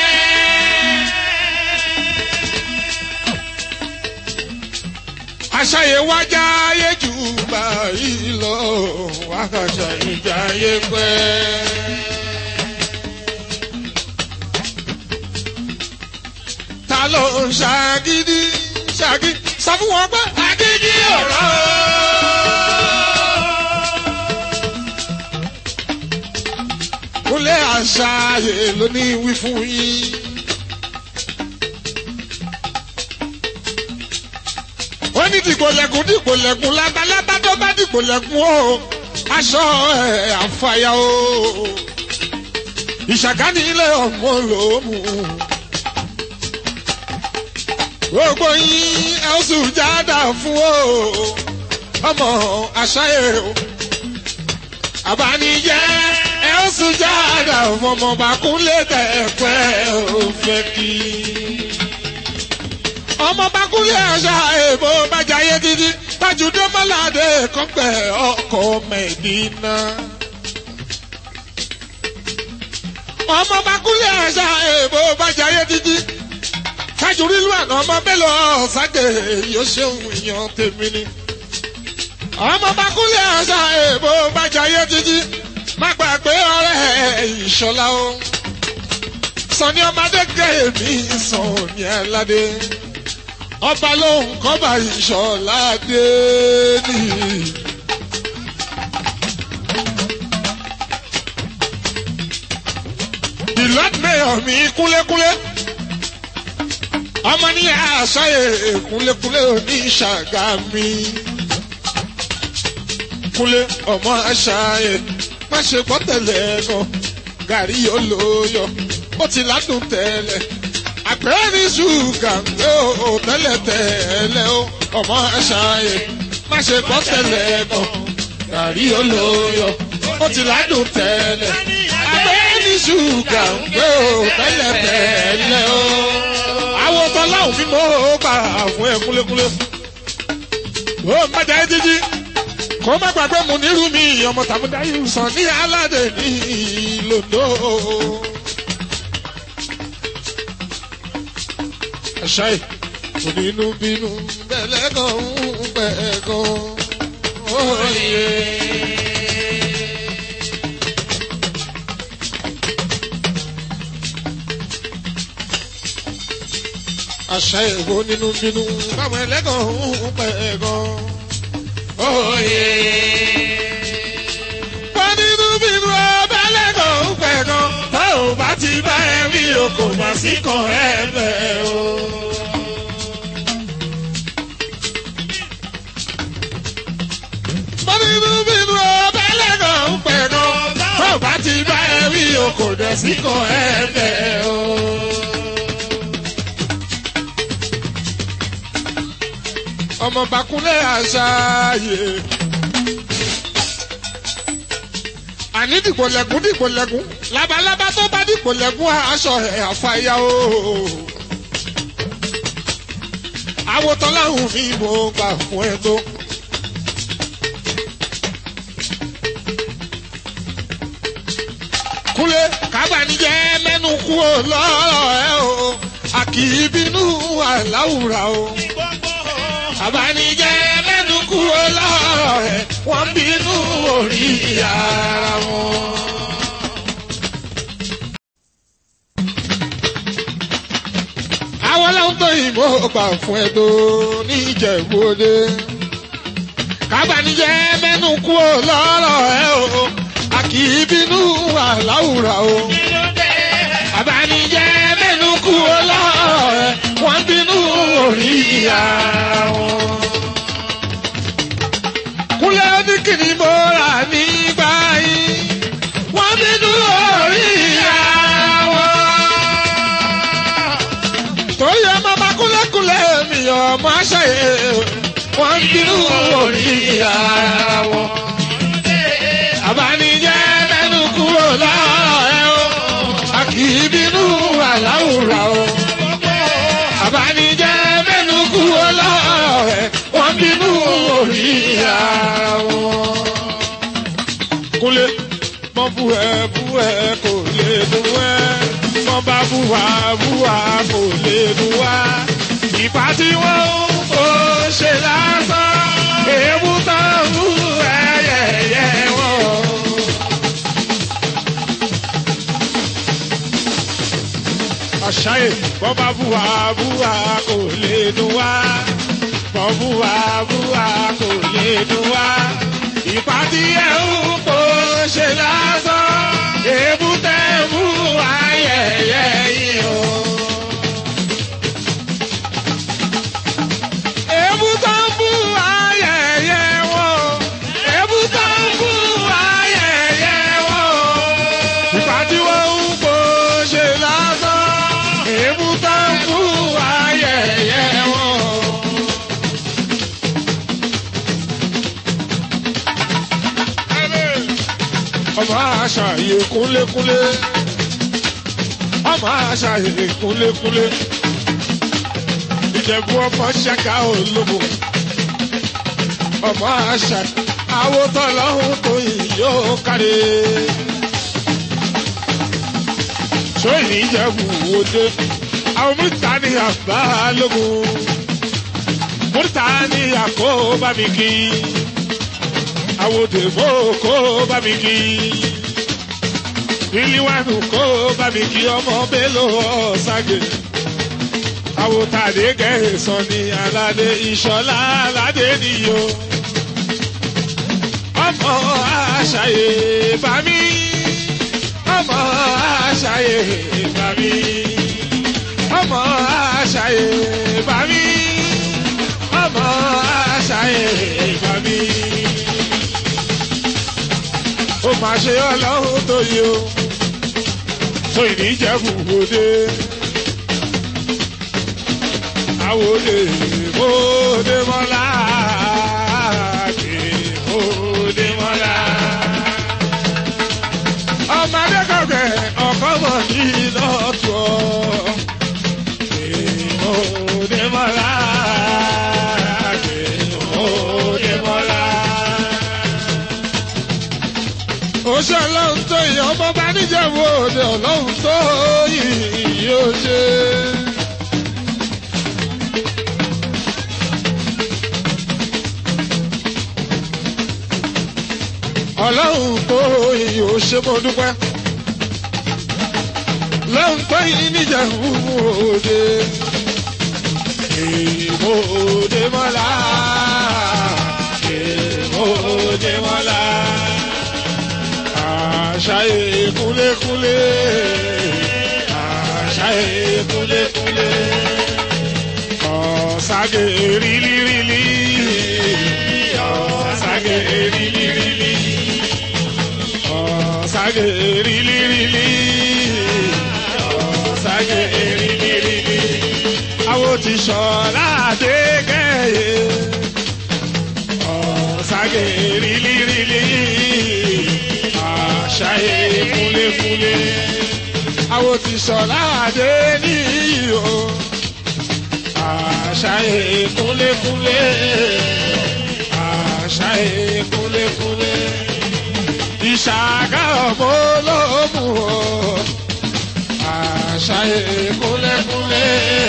àṣàyè wájà ayé jù báyìí lọ àkàṣà ìjàyé pẹ́. ta ló ń ṣàgídí ṣàgídí sọ fún wọn pé àgídí ọ̀rọ̀. kúnlẹ̀ àṣàyè ló ní wí fún yín. ó ní dìgbòlẹ̀kùn dìgbòlẹ̀kùn lábalábá tó bá dìgbòlẹ̀kùn o aṣọ ẹ̀ àfàyà o ìṣàkánì ilé ọmọ lòómù gbogbo yín ẹ ó sùn jáda fún o ọmọ àṣàyè o àbánijẹ́ ẹ ó sùn jáda fún ọmọ bàkúnlé tẹ̀pẹ́ ò fẹ́ kí ọmọ bákúlẹ̀ àṣà èèbó bàjáyé títí tájúdé mọ́ládé kọ́pẹ́ ọkọ̀ mẹ́dínà. ọmọ bákúlẹ̀ àṣà èèbó bàjáyé títí tájúrí lu àná ọmọ mélòó ọ̀ságe yóò ṣeun ìyàn tèmi ni. ọmọ bákúlẹ̀ àṣà èèbó bàjáyé títí má gbàgbé ọ̀rẹ́ ìṣọ̀lá o. sọ̀ni ọmọdé gẹ̀ mí sọ̀ni aládé ọba lóhùn kọ́ba ìṣọ̀lá dé ní. ìlọ́dúnmẹ́yọ̀ mi kúlékúlé ọmọ ní àṣàyè kúlékúlé òní ṣàgámì kúlé ọmọ àṣàyè má ṣe gbọ́ tẹ̀lé gan gàrí olóyọ ó ti ládùn tẹ́lẹ̀ àpẹẹrẹ ṣúgà ńlẹ o tẹ́lẹ̀tẹ́lẹ̀ o ọmọ àṣàyè má ṣe gbọ́ tẹ́lẹ̀ kan gàrí olóyọ ó ti ládùn tẹ́lẹ̀ àpẹẹrẹ ṣúgà ńlẹ o tẹ́lẹ̀tẹ́lẹ̀ o. àwọn tọ́láhùn mi mọ́ ó gbà fún ẹ kúlékúlé ó ń bàjẹ́ jíjí kó má gbàgbé mu nírú mi ọmọ tàbúdá yìí sàn ní aládé ní lòdò. àṣà yìí kò nínú bínú bẹ̀lẹ́ kan ń bẹ̀ kan òye. àṣà èwo nínú bínú báwọn ẹlẹ́gàn ń pẹ̀ gan. Oyè. Wọ́n nínú bínú ọba ẹlẹ́gàn ń pẹ̀ gan. Tá ò bá ti bá ẹ rí o kò má sí kan ẹ bẹ̀ o. Wọ́n nínú bínú ọba ẹlẹ́gàn ń pẹ̀ gan. Tá ò bá ti bá ẹ rí o kò dẹ̀ sí kan ẹ bẹ̀ o. ọmọ bakunlé àṣàyè. àní dìbò lẹ́gùn dìbò lẹ́gùn labalábá tó bá dìbò lẹ́gùn aṣọ ẹ̀ àfàyà o. àwòtán láhùn mi mo gbà fún ẹ tó. kúlé kábàánijẹ́ mẹ́nu kú ò lọ́rọ̀ ẹ o a kì í bínú àláwùrà o àbánijẹ́ mẹ́nu kúrò lọ́rọ̀ ẹ̀ wọ́n bínú orí ara wọn. àwọn ọlọ́run tó yìnbó gbà fún ẹ tó ní ìjẹ̀bú-òde. kábàánijẹ́ mẹ́nu kúrò lọ́rọ̀ ẹ̀ o a kì í bínú àláwùrà o. àbánijẹ́ mẹ́nu kúrò lọ́rọ̀ ẹ̀ wọ́n bínú orí ara wọn. Kúnlẹ̀ oníkìní mo rà nígbà yìí, wọ́n bínú orí ara wọn. Torí ọmọ bá kúlẹ̀kúlẹ̀ mi ọmọ aṣáyé, wọ́n bínú orí ara wọn. Àbánijẹ́ mẹ́nu kúrò láàárọ̀ ẹ̀ o, a kì í bínú àláwùrà o àbánijẹ́ mẹ́nu kú ọlọ́rọ̀ ẹ̀ wọ́n bínú orí ara wọn. Kúnlé mọ́ bú ẹ bú ẹ kò lè dùn ẹ́ mọ́ bá bú wa bú wa kò lè dùn wá. Ìpá tí wọ́n ń kó ṣe lásán èébú tán ń bú ẹyẹyẹ wọn. àṣàyè bọ́ bá búwa búwa kò lè dùn wá bọ́ búwa búwa kò lè dùn wá ìpá tí ẹ ń kó ṣe lásán èébú tẹ mú ayẹyẹ yìí o. èébú tó ń bú ayẹyẹ wọn èébú tó ń bú ayẹyẹ wọn ìpá tí wọ́n ń kó ṣe lásán èébú tó ń bú ayẹyẹ wọn. ọmọ àṣàyè kúnlékúnlé ọmọ àṣàyè kúnlékúnlé ìjẹ̀bú ọmọ ṣẹ́ka olóko ọmọ àṣà àwòtọ́ lọ́hùn tó yìí yóò kárí. sóyìn ìjẹ̀bú òde àwọn mẹ́ta ní àbálògùn mẹ́ta ní àkóbá mi kí àwòdè mọ́ kó bá mi kí ìlíwánu kó bá mi kí ọmọ bélò ọ̀ṣàgè àwòtàdé gẹ̀ẹ́sán ní aládé ìṣọ̀lá aládé nìyó ọmọ àṣàyè bá mi ọmọ àṣàyè bá mi ọmọ àṣàyè bá mi ọmọ àṣàyè bá mi ó máa ṣe ọlọ́run tó yẹ o tó ìníjẹ̀bù òde àwòdè òde mọ́lá àdè òde mọ́lá. ọmọdé kọ̀kẹ́ ọkọ̀ mọ̀ ní lọ́tọ̀ òde mọ́lá àdè òde mọ́lá. ọlọ́run tó yìí yóò ṣe. ọlọ́run tó yìí yóò ṣe mo dúpẹ́. lọ́run tó yìí níjẹ̀bú òde. èèmọ̀ òde mọ́lá. èèmọ̀ òde mọ́lá àṣàyè kúlékúlé àṣàyè kúlékúlé ọ̀sàgè rílírílí ọ̀sàgè rílírílí ọ̀sàgè rílírílí ọ̀sàgè rílírílí àwọn ti sọ̀rọ̀ àdégẹ́yẹ ọ̀sàgè rílírílí àṣàyè kúlékúlé. Àwọn ti sọ̀lá àdé níyì o. Àṣàyè kúlékúlé. Àṣàyè kúlékúlé. Ìṣàgá ọmọ olómù o. Àṣàyè kúlékúlé.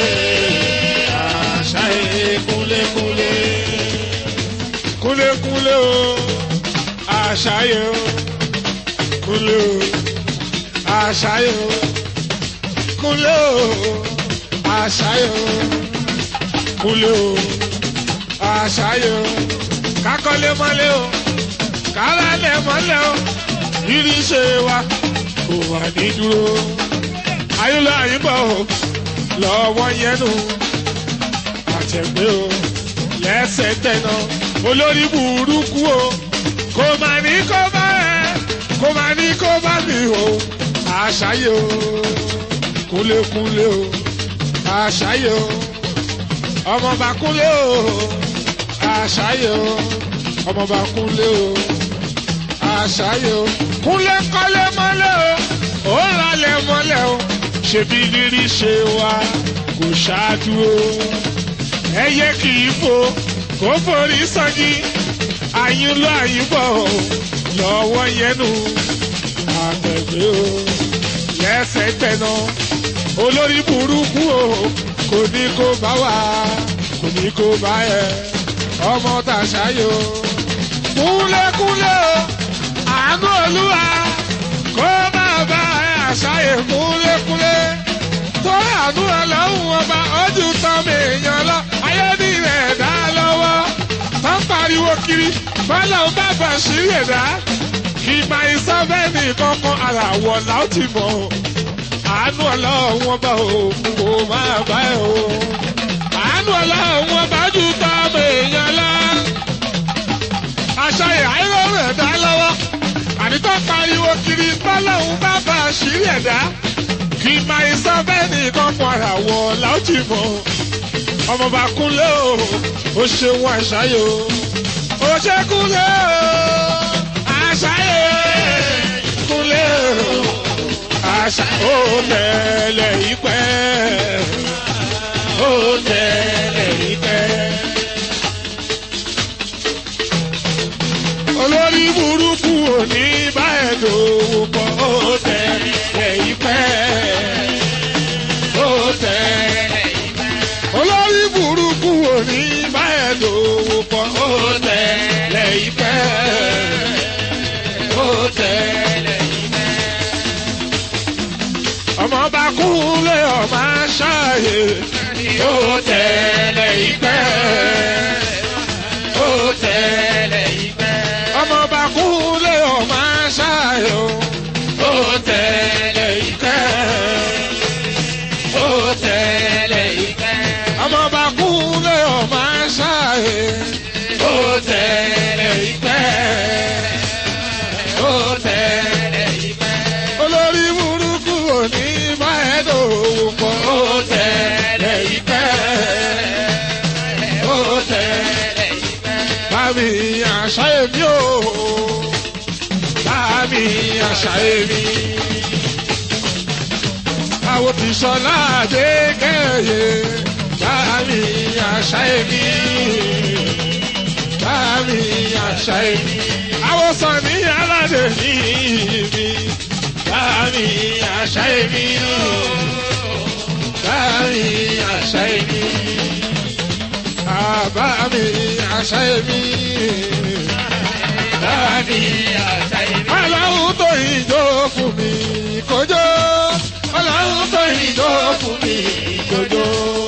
Àṣàyè kúlékúlé. Kúlékúlé o. Àṣàyè o kúnlé o àṣàyè o kúnlé o àṣàyè o kúnlé o àṣàyè o kákọ́lé mọ́lé o kálálẹ̀ mọ́lẹ̀ o irinṣẹ́ wa kò wà ní dúró ayúlọ àyíbọ̀ o lọ́wọ́ yẹnu àtẹ̀gbé o lẹ́sẹ̀ tẹ̀nà olórí burúkú o kò mà ní kó bá ẹ̀ kó máa ní kó bá mi o àṣàyè o kúlékúlé o àṣàyè o ọmọọba kúlé o àṣàyè o ọmọọba kúlé o àṣàyè o kúlé kọ́lé mọ́lẹ̀ o ó ralẹ̀ mọ́lẹ̀ o ṣebí rírí ṣe wa kò ṣáájú o ẹyẹ kì í fò kó forí sọ́jí àyínlọ́ àyínbọ̀ o lọ́wọ́ yẹnu àtẹ̀gbé o lẹ́sẹ̀ tẹ̀nà olórí burúkú o kò ní kó bá wà kò ní kó bá ẹ ọmọ tàṣáyò kúnlẹ̀kúnlẹ̀ o àánú olúwa kó má bá ẹ àṣàyè kúnlẹ̀kúnlẹ̀ tó àánú ọlọ́run ọba ojú tán mi èèyàn lọ ayé ní rẹ̀ dá lọ́wọ́ tó ń pariwo kiri bọ́lá ń bá bá ṣírí ẹ̀dá ìgbà ìsọ́fẹ́ni kankan ara wọ̀ láti mọ̀ àánú ọlọ́run ọba o kò máa bá ẹ o àánú ọlọ́run ọba jù tọ́ ọmọ èèyàn lọ. àṣà ìhàírò rẹ̀ dá lọ́wọ́ ànítọ́ pariwo kiri bọ́lá ń bá bá ṣírí ẹ̀dá ìgbà ìsọ́fẹ́ni kankan ara wọ̀ láti mọ̀ ọmọọba kúnlẹ̀ o ó ṣeun àṣàyò ó ṣe kúnlẹ̀ o àṣàyè kúnlẹ̀ o àṣà ó tẹ̀lé ìpẹ́ ó tẹ̀lé ìpẹ́. olórí burúkú ò ní bá ẹ̀ dòwò pọ̀ ó tẹ̀lé ìpẹ́ ó tẹ̀lé ìpẹ́. olórí burúkú ò ní bá ẹ̀ dòwò pọ̀ ó tẹ̀lé ìpẹ́ ó tẹ̀lé ìpẹ́. ọmọ bá kúnlé ọmọ aṣááyé ó tẹ̀lé ìpẹ́ ó tẹ̀lé ìpẹ́. ọmọ bá kúnlé ọmọ aṣááyé ó tẹ̀lé ìpẹ́ ó tẹ̀lé ìpẹ́. ọmọ bá kúnlé ọmọ aṣááyé ó tẹ̀lé ìpẹ́ ó tẹ̀lé ìpẹ́. olórí burúkú ò ní bá ẹ dòwò pọ̀ ó tẹ̀lé ìpẹ́ ó tẹ̀lé ìpẹ́. bámi àṣà èmi o bámi àṣà èmi. àwọn tí sọlá dé kẹ́yẹ bámi àṣà èmi bámi àṣà èmi àwọn sọ ní aládé ní ibi bá mi àṣà èmi o bá mi àṣà èmi àbá mi àṣà èmi bá mi àṣà èmi. ọlọ́run tó ìjó fún mi kójó ọlọ́run tó ìjó fún mi kójó.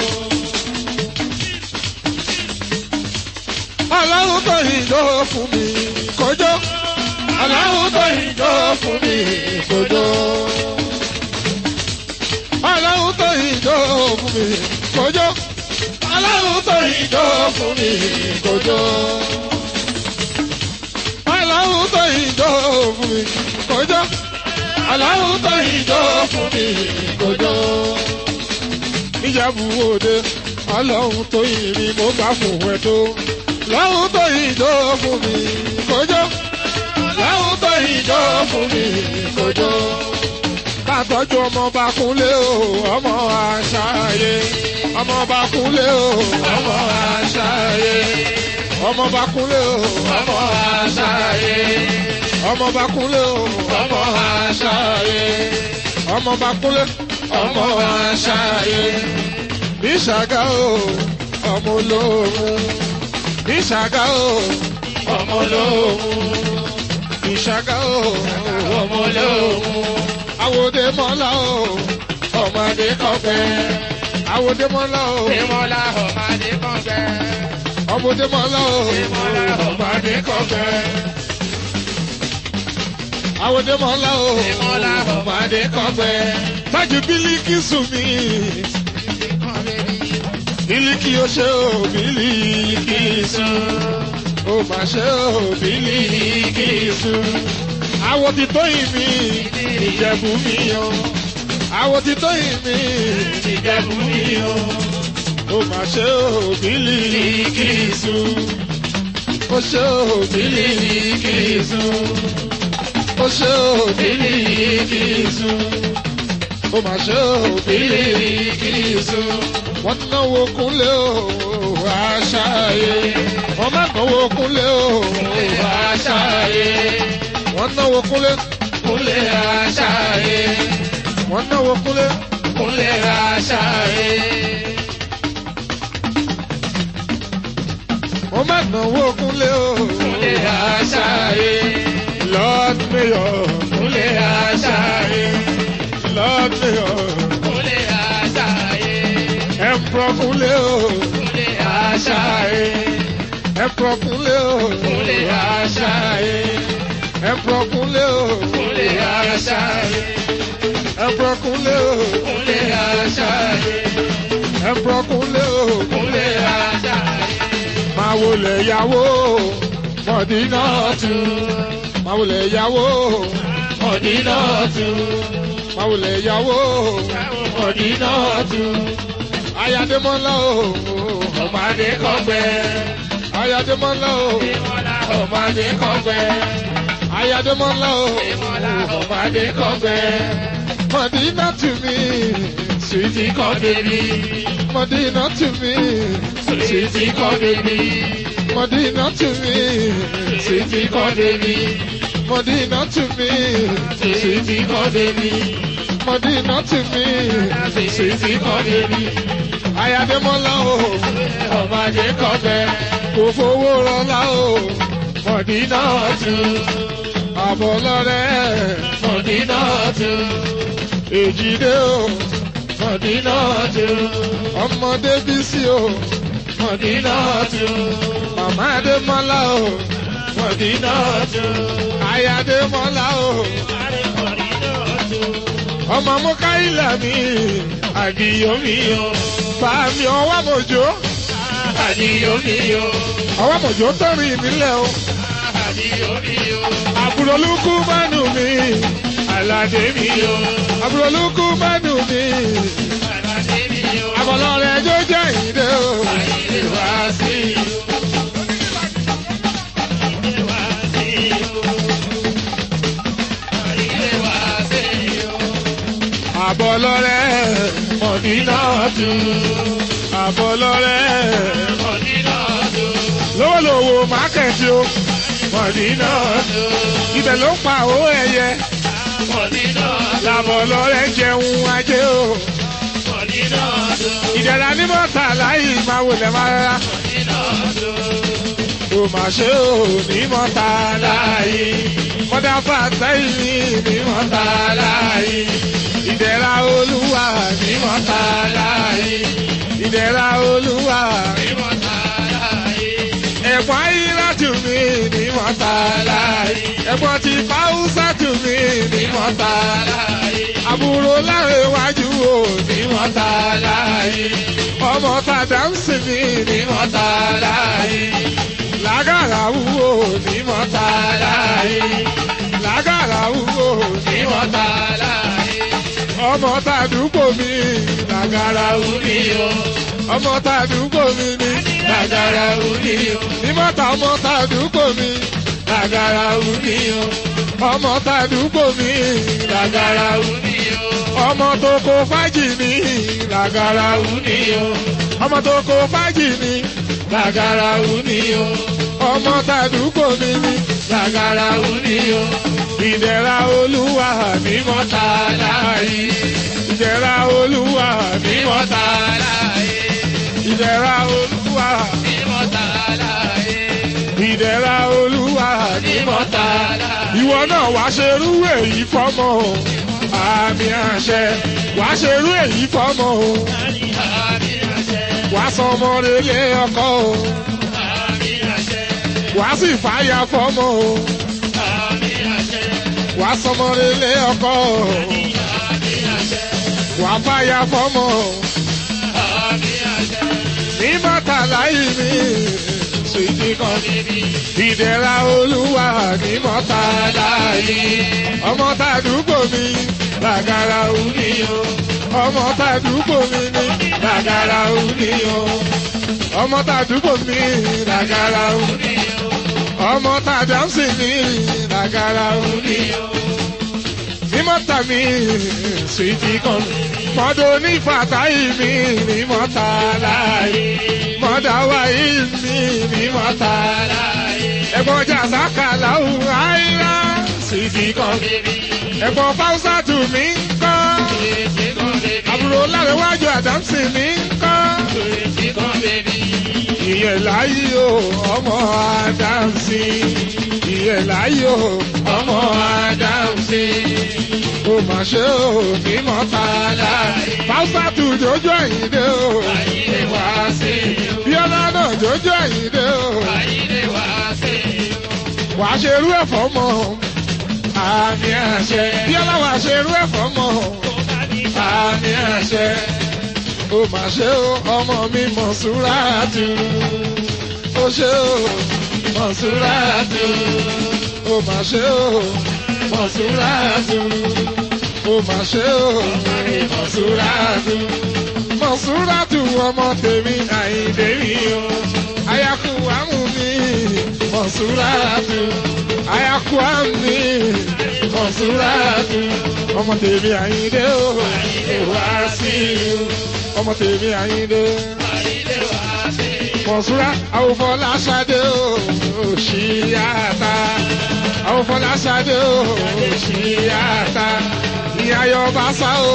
ọlọ́run tó ìjó fún mi kójó ọlọ́run tó ìjó fún mi kójó. ọlọ́run tó ìjó fún mi kójó ọlọ́run tó ìjó fún mi kójó ọlọ́run tó ìjọ fún mi kọjọ́ ọlọ́run tó ìjọ fún mi kọjọ́. níjàbù òde ọlọ́run tó ìrìn mo gbà fún ẹ tó ọlọ́run tó ìjọ fún mi kọjọ́ ọlọ́run tó ìjọ fún mi kọjọ́. kàtọ́jú ọmọ bá kúnlé o ọmọ àṣàyè ọmọ bá kúnlé o ọmọ àṣàyè ọmọ bá kúnlé o ọmọ àṣàyè ọmọ bá kúnlé o ọmọ àṣàyè ọmọ bá kúnlé ọmọ àṣàyè níṣàgá o ọmọ olóhùn níṣàgá o ọmọ olóhùn níṣàgá o ọmọ olóhùn àwòdè mọ́lá o ọmọdé kọfẹ́ àwòdè mọ́lá o Ìmọ̀lá ọ̀mádé kan bẹ́. ọmọdé mọ́lá o Ìmọ̀lá ọ̀mádé kan bẹ́. àwòdè mọ́lá o Ìmọ̀lá ọ̀mádé kan bẹ́. tájú bílíkì sùn mí bílíkì ó ṣe o bílíkì sùn ó mà ṣe o bílíkì sùn àwọ̀ ti tó ìmí ìjẹ̀bù mi o àwọ̀ ti tó ìmí ìjẹ̀bù mi o ó mà ṣe o bílíkì sùn ó ṣe o bílíkì sùn ó ṣe o bílíkì sùn ó mà ṣe o bílíkì sùn wọ́n náwó kúnlé o àṣàyè wọ́n má náwó kúnlé o àṣàyè wọ́n náwó kúnlé Kúnlé àṣàyè. wọ́n náwó kúnlé Kúnlé àṣàyè. wọ́n má náwó kúnlé o Kúnlé àṣàyè. Lord Mayor Kúnlé àṣàyè. Lord Mayor Kúnlé àṣàyè. Emperor kúnlé o Kúnlé àṣàyè. Emperor kúnlé o Kúnlé àṣàyè. Emperor kúnlé o Kúnlé àṣàyè. Emperor kúnlé o Kúnlé àṣàyè. Emperor kúnlé o Kúnlé àṣàyè. máa wọlé yàwó mọ̀dínà tù máa wọlé yàwó Mọ̀dínà tù. máa wọlé yàwó Mọ̀dínà tù. ayádemola o Ọ̀mádé kọ́gbẹ́. ayádemola o Ìmọ̀lá ọ̀mádé kọ́gbẹ́. ayádemola o Ìmọ̀lá ọ̀mádé kọ́gbẹ́. mọ̀dínà tù mí Sweetie kọ́ bèbí. mọ̀dínà tù mí Sweetie kọ́ bèbí. mọ̀dínà tù mí Sweetie kọ́ bèbí. mọ̀dínà tù mí Sweetie kọ́ bèbí. mọ̀dínà tù mí Sweetie kọ́ bèbí. ayádemola o Ọ̀mádé kọ́gbẹ́. kò fowó rọlá o Mọ̀dínà tù. àbọ̀ lọ́rẹ́ Mọ̀dínà tù. èjìdé o Mọ̀dínà tù. ọmọdé bísí o Mọ̀dínà tù. màmá adémọ́lá o Mọ̀dínà tù. ayádemola o Mọ̀dínà tù. ọmọ mukaila mi Àdìyó mi o. bàmí ọwọ́ mọ̀jọ́ Àdìyó mi o. ọwọ́ mọ̀jọ́ tọ́rin ìnílẹ̀ o Àdìyó mi o. àbúrò lukú mánú mi Àlàdé mi o. àbúrò lukú mánú mi Àlàdé mi o. àbọ̀lọ́rẹ̀ ẹjọ́ jẹ́ ìdè o Àyè wá sí o. Àyè wá sí o. Àyè wá sí o. àbọ̀lọ́rẹ̀ Mọ̀dínà tù. àbọ̀lọ́rẹ̀ Mọ̀dínà tù. lówólówó mákẹ́tì o Mọ̀dínà tù. ibẹ̀ ló ń pa owó ẹyẹ Mọ̀dínà làbọ̀ lọ́rẹ́ jẹun ajé o. Mọ̀ nínú ọdún. ìdẹ̀ra ní mọ́ta láyé máa wọlé máa rárá. Nínú ọdún. ó mà ṣe ò ní mọ́ta láyé. mọ́dá fàtẹ́yìn ní mọ́ta láyé. ìdẹ̀ra olúwa ní mọ́ta láyé. ìdẹ̀ra olúwa Mímọ́ tààláyé. ẹ̀gbọ́n ayíláàtù mi ní mọ́ta láyé. ẹ̀gbọ́n ti fáwùsà tù mí ní mọ́ta láyé. Tààláyé. àbúrò láre wájú o ní mọ́ta láyé. ọmọ tàdá ń sìn mí ní mọ́ta láyé. lágàrà wúwo ní mọ́ta láyé. lágàrà wúwo ní mọ́ta Tààláyé. ọmọ tàdúgbò mi lágàrà wú ní o. ọmọ tàdúgbò mi ní lágàrà wú ní o. ní mọ́ta ọmọ tàdúgbò mi lágàrà wú ní o. ọmọ tàdúgbò mi lágàrà wú ní o ọmọ tó kó fájì ní làgàrà wù ní o ọmọ tó kó fájì ní làgàrà wù ní o ọmọ tàdúgbò mi ní làgàrà wù ní o ìdẹ̀ra olúwa ní mọ́ta láàyè ìdẹ̀ra olúwa ní mọ́ta Tààláyé. ìdẹ̀ra olúwa Mímọ́ tààláyé. ìdẹ̀ra olúwa ní mọ́ta Tààláyé. ìwọ náà wá ṣerú èyí fọ́mọ o àmì àṣẹ wá ṣerú èyí fọ́mọ o Àmì àṣẹ. wá sọmọ relé ọkọ o Àmì àṣẹ. wá sì fàyà fọ́mọ o Àmì àṣẹ. wá sọmọ relé ọkọ o Àmì àṣẹ. wá fàyà fọ́mọ o Àmì àṣẹ. ní mọ́tàlá yìí mi sùìdí kan Bíbí. ìdẹ̀ra olúwa ní mọ́tàlá yìí ọmọ tàdúgbò mi làgàrà òní o ọmọ tàdúgbò mi ní làgàrà òní o ọmọ tàdúgbò mi làgàrà òní ọmọ tàdámsì mi làgàrà òní o ní mọ́tà mi sùìtì kan mọ́dọ̀ ní fàtáì mi ní mọ́tà láàyè mọ́dà wáyé mi ní mọ́tà láàyè ẹ̀gbọ́n jàzákà láwùn àìrá sùìtì kan Bíbí. ẹ̀gbọ́n fáwùsà tù mí ń kọ́ Ètè kan bèbí. àbúrò lárẹ̀wájú àdámsì mi ń kọ́ Ètè kan bèbí. ìyẹn láyé o ọmọ àdámsì ìyẹn láyé o ọmọ àdámsì ó mà ṣe o ní mọ́tàlá fáwùsà tù jójó àyíndé o Àyílé wá sí o. bíọ́lá náà jójó àyíndé o Àyílé wá sí o. wàá ṣerú ẹ̀fọ́ mọ́ àmì àṣẹ bíọ́lá wàá ṣerú ẹ̀fọ́ mọ́ Kó bá ní àmì àṣẹ ó mà ṣe o ọmọ mi Mọ̀súrátù ó ṣe o Mọ̀súrátù ó mà ṣe o Mọ̀súrátù ó mà ṣe o Mọ̀súrátù Mọ̀súrátù ọmọ tèmi Àyìndé mi o ayaku àmú mi Mọ̀súrátù ayaku àmú mi Mọ̀súrátù ọmọ tèmi Àyìndé o wá sí i ọmọ tèmi Àyìndé Àyílé wá sí o. Mọ̀súrá àwòfọ́lá ṣadé o òṣìyàtà àwòfọ́lá ṣadé o òṣìyàtà ìyáyọ bàṣà o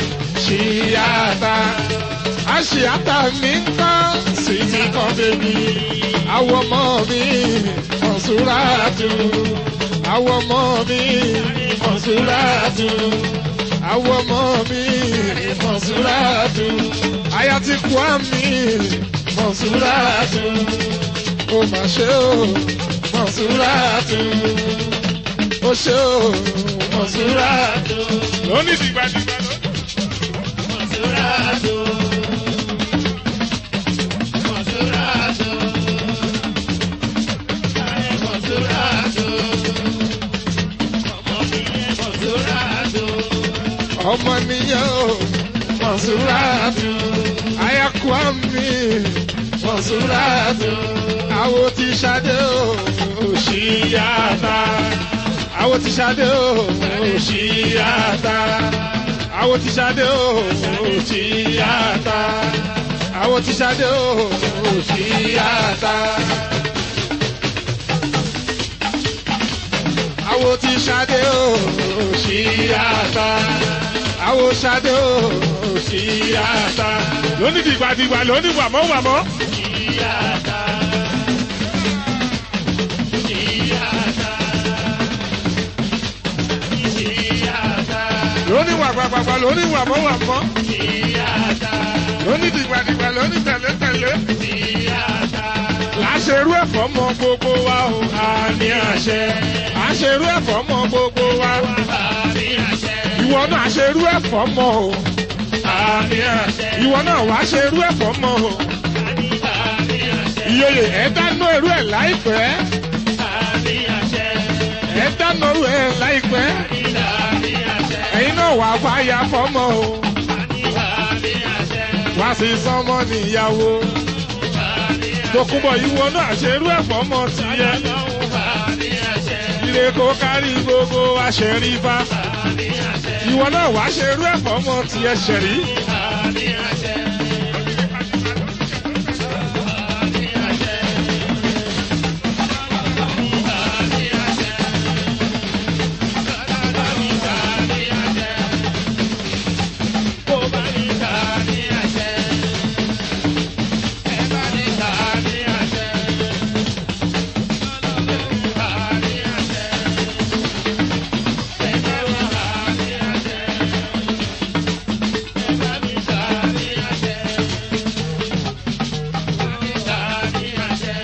òṣìyàtà àṣìyàtà mi ń kọ́ sísí kan bèbí àwọ̀ ọmọ mi Mọ̀súrátù àwọ̀ ọmọ mi Mọ̀súrátù àwọ̀ ọmọ mi Mọ̀súrátù àyà ti kú àmì Mọ̀súrátù ó mà ṣe o Mọ̀súrátù ó ṣe o Mọ̀súrátù. lónìí dìgbàdìgbà lónìí. Mọ̀súrátù. Mọ̀súrátù. Ayé Mọ̀súrátù. Ọmọ mi yẹ Mọ̀súrátù. ọmọ nìyẹn o Mọ̀súrátù àyàkú àmì Mọ̀súrátù àwo ti ṣadé o òṣìyàtà àwo ti ṣadé o òṣìyàtà àwo ti ṣadé o òṣìyàtà àwo ti ṣadé o òṣìyàtà. àwo ti ṣadé o òṣìyàtà àwọn ṣadé òṣìyàtà lóní dìgbàdìgbà lóní wàmọ́ wàmọ́. Ìyáta. Ìyáta. Ìyáta. lóní wàgbàgbàgbà lóní wàmọ́ wàmọ́. Ìyáta. lóní dìgbàdìgbà lóní tẹ̀lé-tẹ̀lé. Ìyáta. àṣerú ẹ̀fọ́ mọ gbogbo wa o àmì àṣẹ. àṣerú ẹ̀fọ́ mọ gbogbo wa. Àmì àṣẹ. ìwọ náà àṣerú ẹ̀fọ́ mọ o àmì àṣẹ. ìwọ náà wàá ṣerú ẹ̀fọ́ mọ o. Àmì àṣẹ. ìyóyè ẹ̀ dáná irú ẹ̀ láìpẹ́. Àmì àṣẹ. ẹ̀ dáná irú ẹ̀ láìpẹ́. Àmì àṣẹ. ẹ̀yin náà wàá fàyà fọ́mọ o. Àmì àṣẹ. wá sí sọmọ níyàwó. Tòkunbọ̀ ìwọ náà ṣerú ẹ̀fọ́ mọ tìyẹ. Àmì àṣẹ. Ire kó kárí gbogbo wa ṣẹ̀rí bá. Àmì àṣẹ. Ìwọ náà wá ṣerú ẹ̀fọ́ mọ tìyẹ ṣẹ̀rí. Àmì àṣẹ. Àmì àṣẹ. Àmì àṣẹ. Àmì àṣẹ. Kó bá ní àmì àṣẹ. Ẹ bá ní àmì àṣẹ. Àmì àṣẹ. Ẹ bá ní àmì àṣẹ. Ẹ bá ní àmì àṣẹ. Àmì àṣẹ.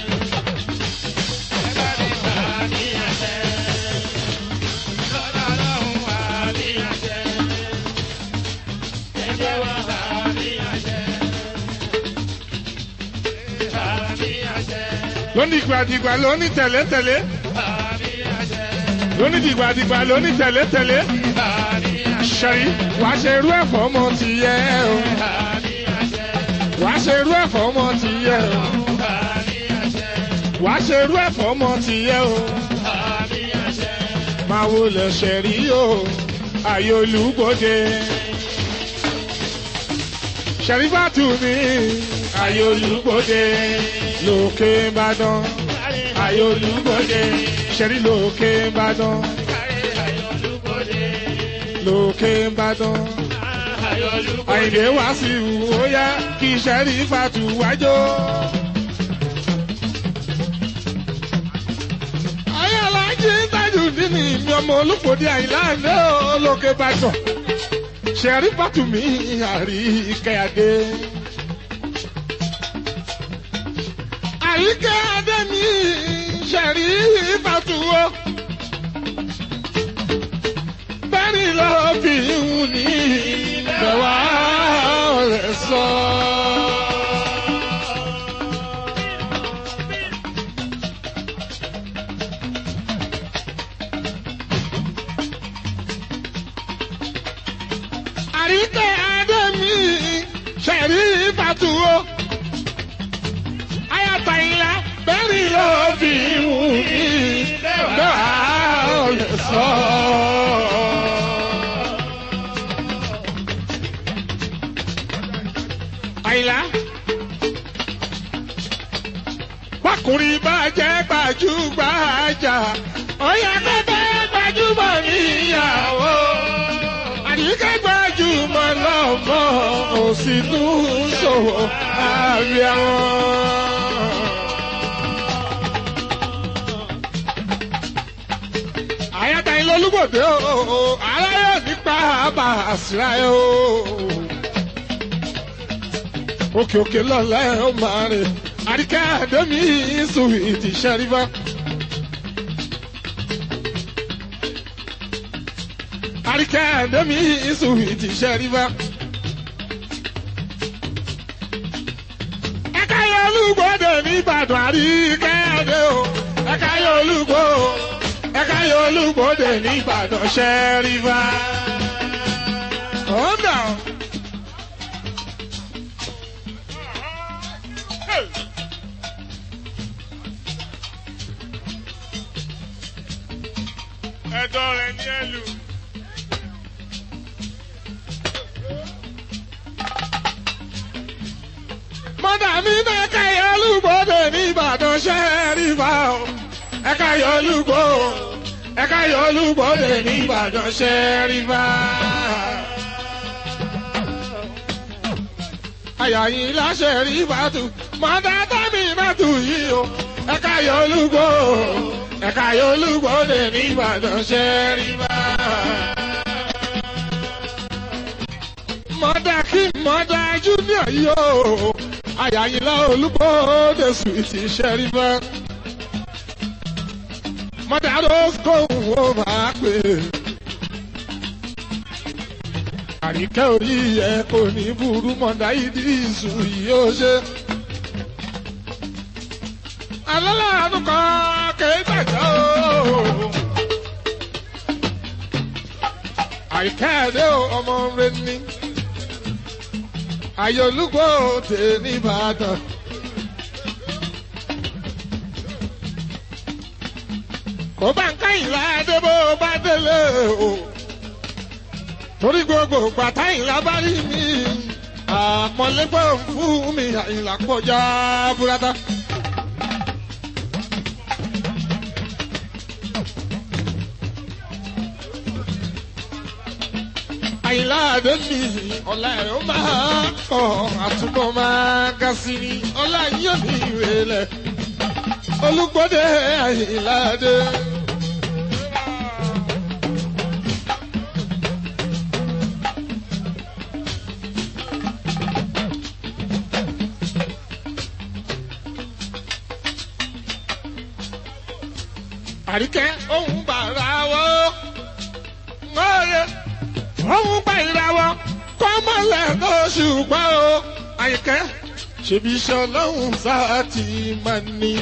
Ẹ bá ní àmì àṣẹ. Lọ́lá lọ́hùn àmì àṣẹ. Ẹ jẹ́ wá àmì àṣẹ. Àmì àṣẹ. Lóní dìgbàdìgbà lóní tẹ̀lé-tẹ̀lé. Àmì àṣẹ. Lóní dìgbàdìgbà lóní tẹ̀lé-tẹ̀lé. Àmì àṣẹ. Ṣẹ̀rí wá ṣerú ẹ̀fọ́ mọ tìyẹ o. Àmì àṣẹ. Wá ṣerú ẹ̀fọ́ mọ tìyẹ o. Àmì àṣẹ. Wá ṣerú ẹ̀fọ́ mọ tìyẹ o. Àmì àṣẹ. Máa wo lẹ̀ ṣẹ̀rí o. Ayé olùgbòde. Ṣẹ̀rí bá tù mí. Ayé olùgbòde. Lókè Ìbàdàn. Ayé olùgbòde. Ṣẹ̀rí lókè Ìbàdàn. Lókè Ìbàdàn. Àyìnbé wá sí ìwò ó yá kí Ṣẹ̀rí fàtú wájó. Ayé alájí tájù dínì mi ọmọ olùpòdì àyìnláńdé olókè Ìbàdàn. Ṣẹ̀rí fàtú mi àrí kẹ́yàdé. Àríkẹ́ adé mi Ṣẹ̀rí fàtú o. Bẹ́ẹ̀ni lọ fi ń ní ìbẹ̀wá rẹ̀ sọ. Àríkẹ́ adé mi Ṣẹ̀rí fàtú o. Ayàtọ̀ ìlà bẹ́ẹ̀ni lọ fi ń ní ìbẹ̀wá rẹ̀ sọ. àyìnlá. Bákùnrin bá jẹ́ gbajúgbajà, ó yẹ kó fẹ́ gbajúmọ̀ níyàwó. Àdìgẹ́ gbajúmọ̀ lọ́mọ, ò sì tún ṣòwò àbíọ́. Àyàtà ilé olúgbòde o, aláyọ̀ nípa àbàṣírà o òkè òkè lọ́la ẹ̀ ó máa rìn àríkẹ́ àdémi sùwìtì ṣẹ́rífà. àríkẹ́ àdémi sùwìtì ṣẹ́rífà. ẹ̀ka yọ olúgbòde ní Ìbàdàn àríkẹ́ àdé o ẹ̀ka yọ olúgbò ẹ̀ka yọ olúgbòde ní Ìbàdàn ṣẹ́rífà. ọ̀dà. ẹ̀dọ̀ rẹ̀ ní ẹlù. mọ́dà mi ní ẹ̀ka ìyọlúgbòde ní Ìbàdàn ṣẹ́rífà o ẹ̀ka ìyọlúgbò ẹ̀ka yọ olúgbòde ní ìbàdàn ṣẹ́rífà. àyàyìn láṣẹ rí bàtú mọ́tà tàbí bàtú yìí o ẹ̀ka yọ olúgbò ẹ̀ka yọ olúgbòde ní ìbàdàn ṣẹ́rífà. mọ́tà kí mọ́tà júnior yìí o àyàyìn lá olúgbòde sùwìtì ṣẹ́rífà mọ́tà ló kóhùn ó máa pè é. àríkẹ́ orí ẹ kò ní burú mọ́tà ìdí ìsù yìí ó ṣe. alálàánú kan kèé gbàjọ́ o. àríkẹ́ ẹ̀dẹ́ ọmọ rẹ ní. àyọ̀lúgbò tè ní ìbàdàn. kò bá ń káyìn láàdé bó bá délé o torí gbogbo gbàtà ìlà bá rí mi àpọ̀lẹ́gbọ̀n fún mi àyìnlá pọ̀já búrátà. àyìnlá àdé mi ọ̀la ẹ̀rọ máa kọ̀ àtúbọ̀ máa ga sí ni ọ̀la yíyọ̀ ní ìrẹ̀lẹ̀ olùgbọ́dẹ àyìnlá àdé. àríkẹ́ òun bàrà wọ́ ńlọ́ọ̀rẹ́ òun gbà ìràwọ̀ kọ́mọ́lẹ̀ lóṣù gbọ́ o àyíkẹ́ ṣèbí iṣẹ́ ọlọ́run sáà ti máa ní.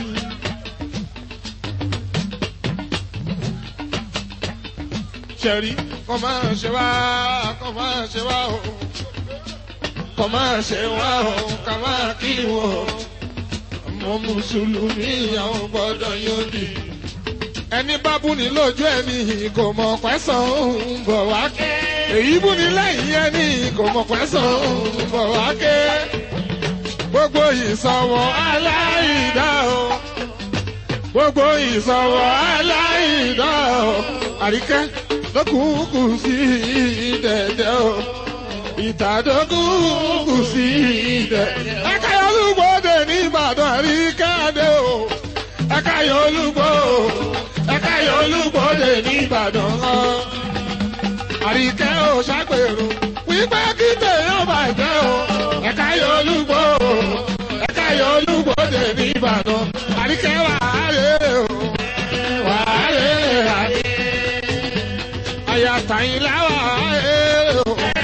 ṣẹ̀rí kọ́ máa ṣe wá kọ́ máa ṣe wá o kọ́ máa ṣe wá o ká máa kí wọ́n ọmọ mùsùlùmí àwọn gbọ́dọ̀ yóò dì ẹni bá búni lójú ẹni kò mọ̀ pẹ́sàn ń bọ̀ wá ké èyí búni lẹ́yìn ẹni kò mọ̀ pẹ́sàn ń bọ̀ wá ké gbogbo ìsọ̀wọ̀ aláìdá o gbogbo ìsọ̀wọ̀ aláìdá o àríkẹ́ lókùnkùn sí dẹ̀dẹ̀ o ìtàdókùnkùn sí dẹ̀dẹ̀ ẹ̀ka olúgbòde ní Ìbàdàn àríkẹ́ adé o ẹ̀ka olúgbò ẹ̀ka olúgbòde ní Ìbàdàn hàn àríkẹ́ ò ṣàgbèrò wípé kí tèèyàn bàjẹ́ o ẹ̀ka olúgbò ẹ̀ka olúgbòde ní Ìbàdàn àríkẹ́ wàhálẹ̀ o wàhálẹ̀ àdé àyàtàyìn láwà ẹ̀ o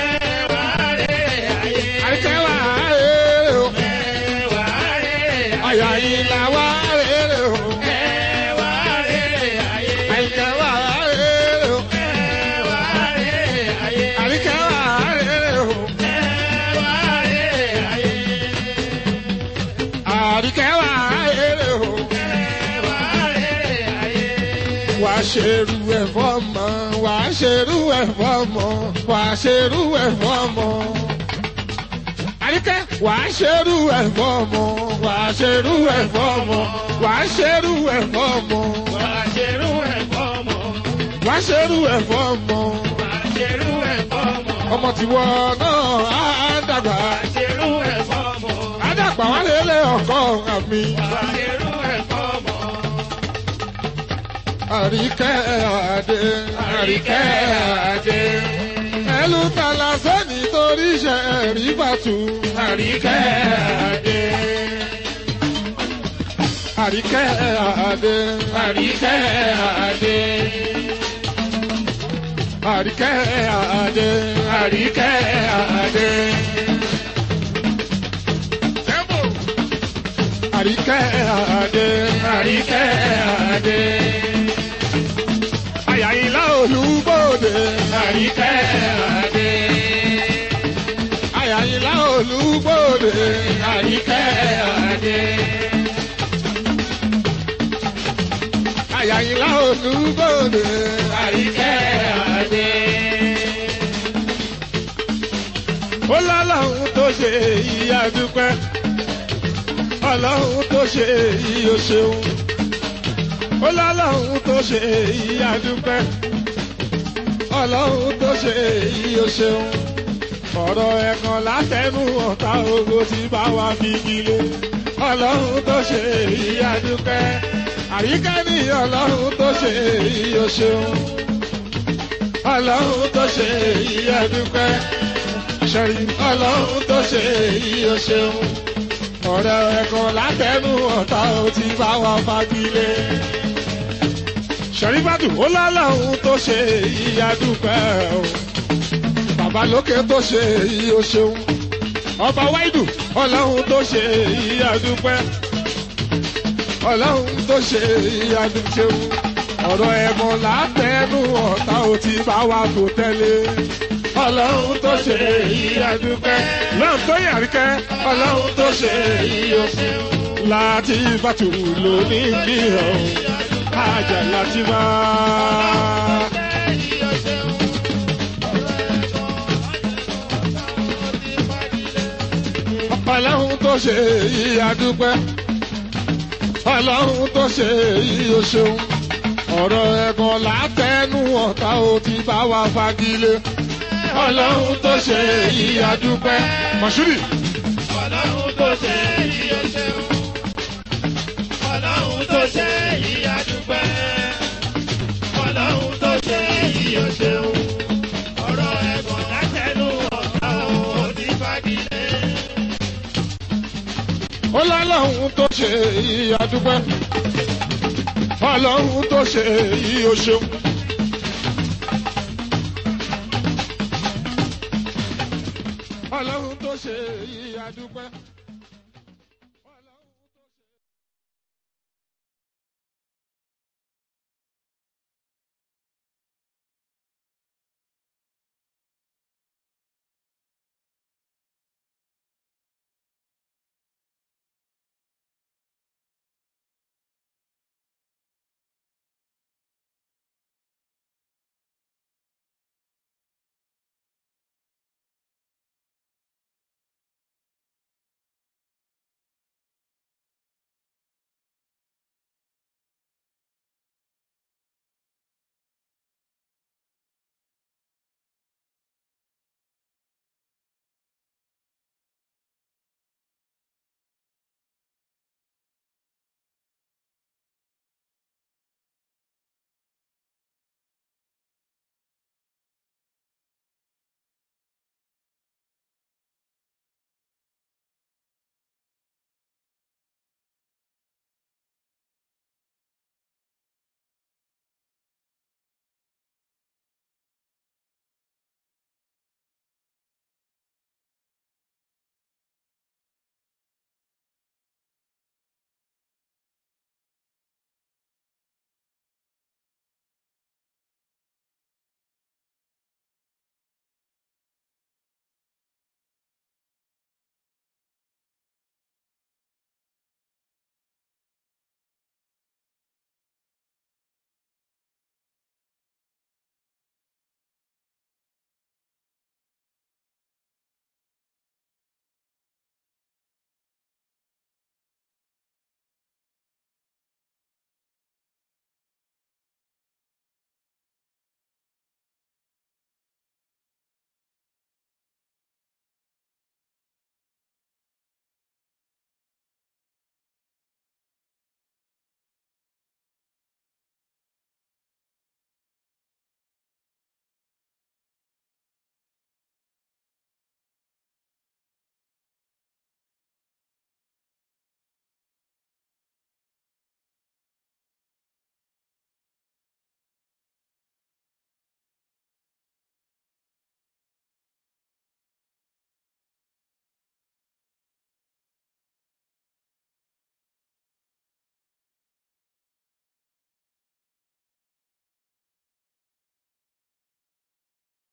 àríkẹ́ wàhálẹ̀ o àyàyìn làwà ẹ̀ o àyíkẹ́ wàhálẹ̀ o àríkẹ́ wàhálẹ̀ o àríkẹ́ wàhálẹ̀ o. wà á ṣerú ẹ̀ fọ́mọ wà á ṣerú ẹ̀ fọ́mọ wà á ṣerú ẹ̀ fọ́mọ. àríkẹ́ wà á ṣerú ẹ̀ fọ́mọ wà á ṣerú ẹ̀ fọ́mọ wà á ṣerú ẹ̀ fọ́mọ wà á ṣerú ẹ̀ fọ́mọ. ọmọ tiwọ náà á dàgbà á dàgbà wá lélẹ̀ ọkọ àmì. àríkẹ́ àdé àríkẹ́ àdé. ẹlú tala sẹ́ni torí ṣe ẹ̀rí bàtú. àríkẹ́ àdé. àríkẹ́ àdé àríkẹ́ àdé. àríkẹ́ àdé àríkẹ́ àdé. àríkẹ́ àdé àríkẹ́ àdé. àyàyìnlá olúbòde àríkẹ́ àdé. àyàyìnlá olúbòde àríkẹ́ àdé. àyàyìnlá olúbòde àríkẹ́ àdé. ó lọ́lọ́run tó ṣe ìyá dúpẹ́ ọlọ́run tó ṣe èyí o ṣeun ó lọ́lọ́run tó ṣe èyí adúpẹ́ ọlọ́run tó ṣe èyí ó ṣeun ọ̀rọ̀ ẹ̀kan látẹnu ọ̀tá ogo tí bá wa fi gilé ọlọ́run tó ṣe èyí adúpẹ́ àríkẹ́ ní ọlọ́run tó ṣe èyí ó ṣeun ọlọ́run tó ṣe èyí adúpẹ́ ṣẹ́rí ọlọ́run tó ṣe èyí ó ṣeun ọ̀rẹ́ ẹ̀kan látẹnu ọ̀tá ò ti bá wa fagilé. ṣẹ̀ríbàdù ó lọ́lọ́run tó ṣe èyí adúpẹ́ o bàbá lókè tó ṣe èyí ó ṣeun ọba wáìdù ọlọ́run tó ṣe èyí adúpẹ́ ọlọ́run tó ṣe èyí adúpẹ́ ọ̀rọ̀ ẹ̀kan látẹnu ọ̀tá ò ti bá wa tó tẹ́lẹ̀ ọlọ́run tó ṣe èyí adúpẹ́. lọ́n tó yàríkẹ́ ọlọ́run tó ṣe èyí oṣù. láti bàtù lóní gbìyàn àjà láti bá. ọlọ́run tó ṣe èyí adúpẹ́. ọlọ́run tó ṣe èyí oṣù. ọ̀rọ̀ ẹ̀gàn látẹnu ọ̀tá ò ti bá wa fagilé ọlọ́run tó ṣe èyí adúpẹ́. mọ̀ṣúrì. ọlọ́run tó ṣe èyí ó ṣeun. ọlọ́run tó ṣe èyí adúpẹ́. ọlọ́run tó ṣe èyí ó ṣeun. ọ̀rọ̀ ẹ̀gbọ́n látẹnu ọ̀tá ò ní fagilé. ó lọ́lọ́run tó ṣe èyí adúpẹ́. ọlọ́run tó ṣe èyí ó ṣeun. ọlọ́run tó ṣe èyí adúpẹ́.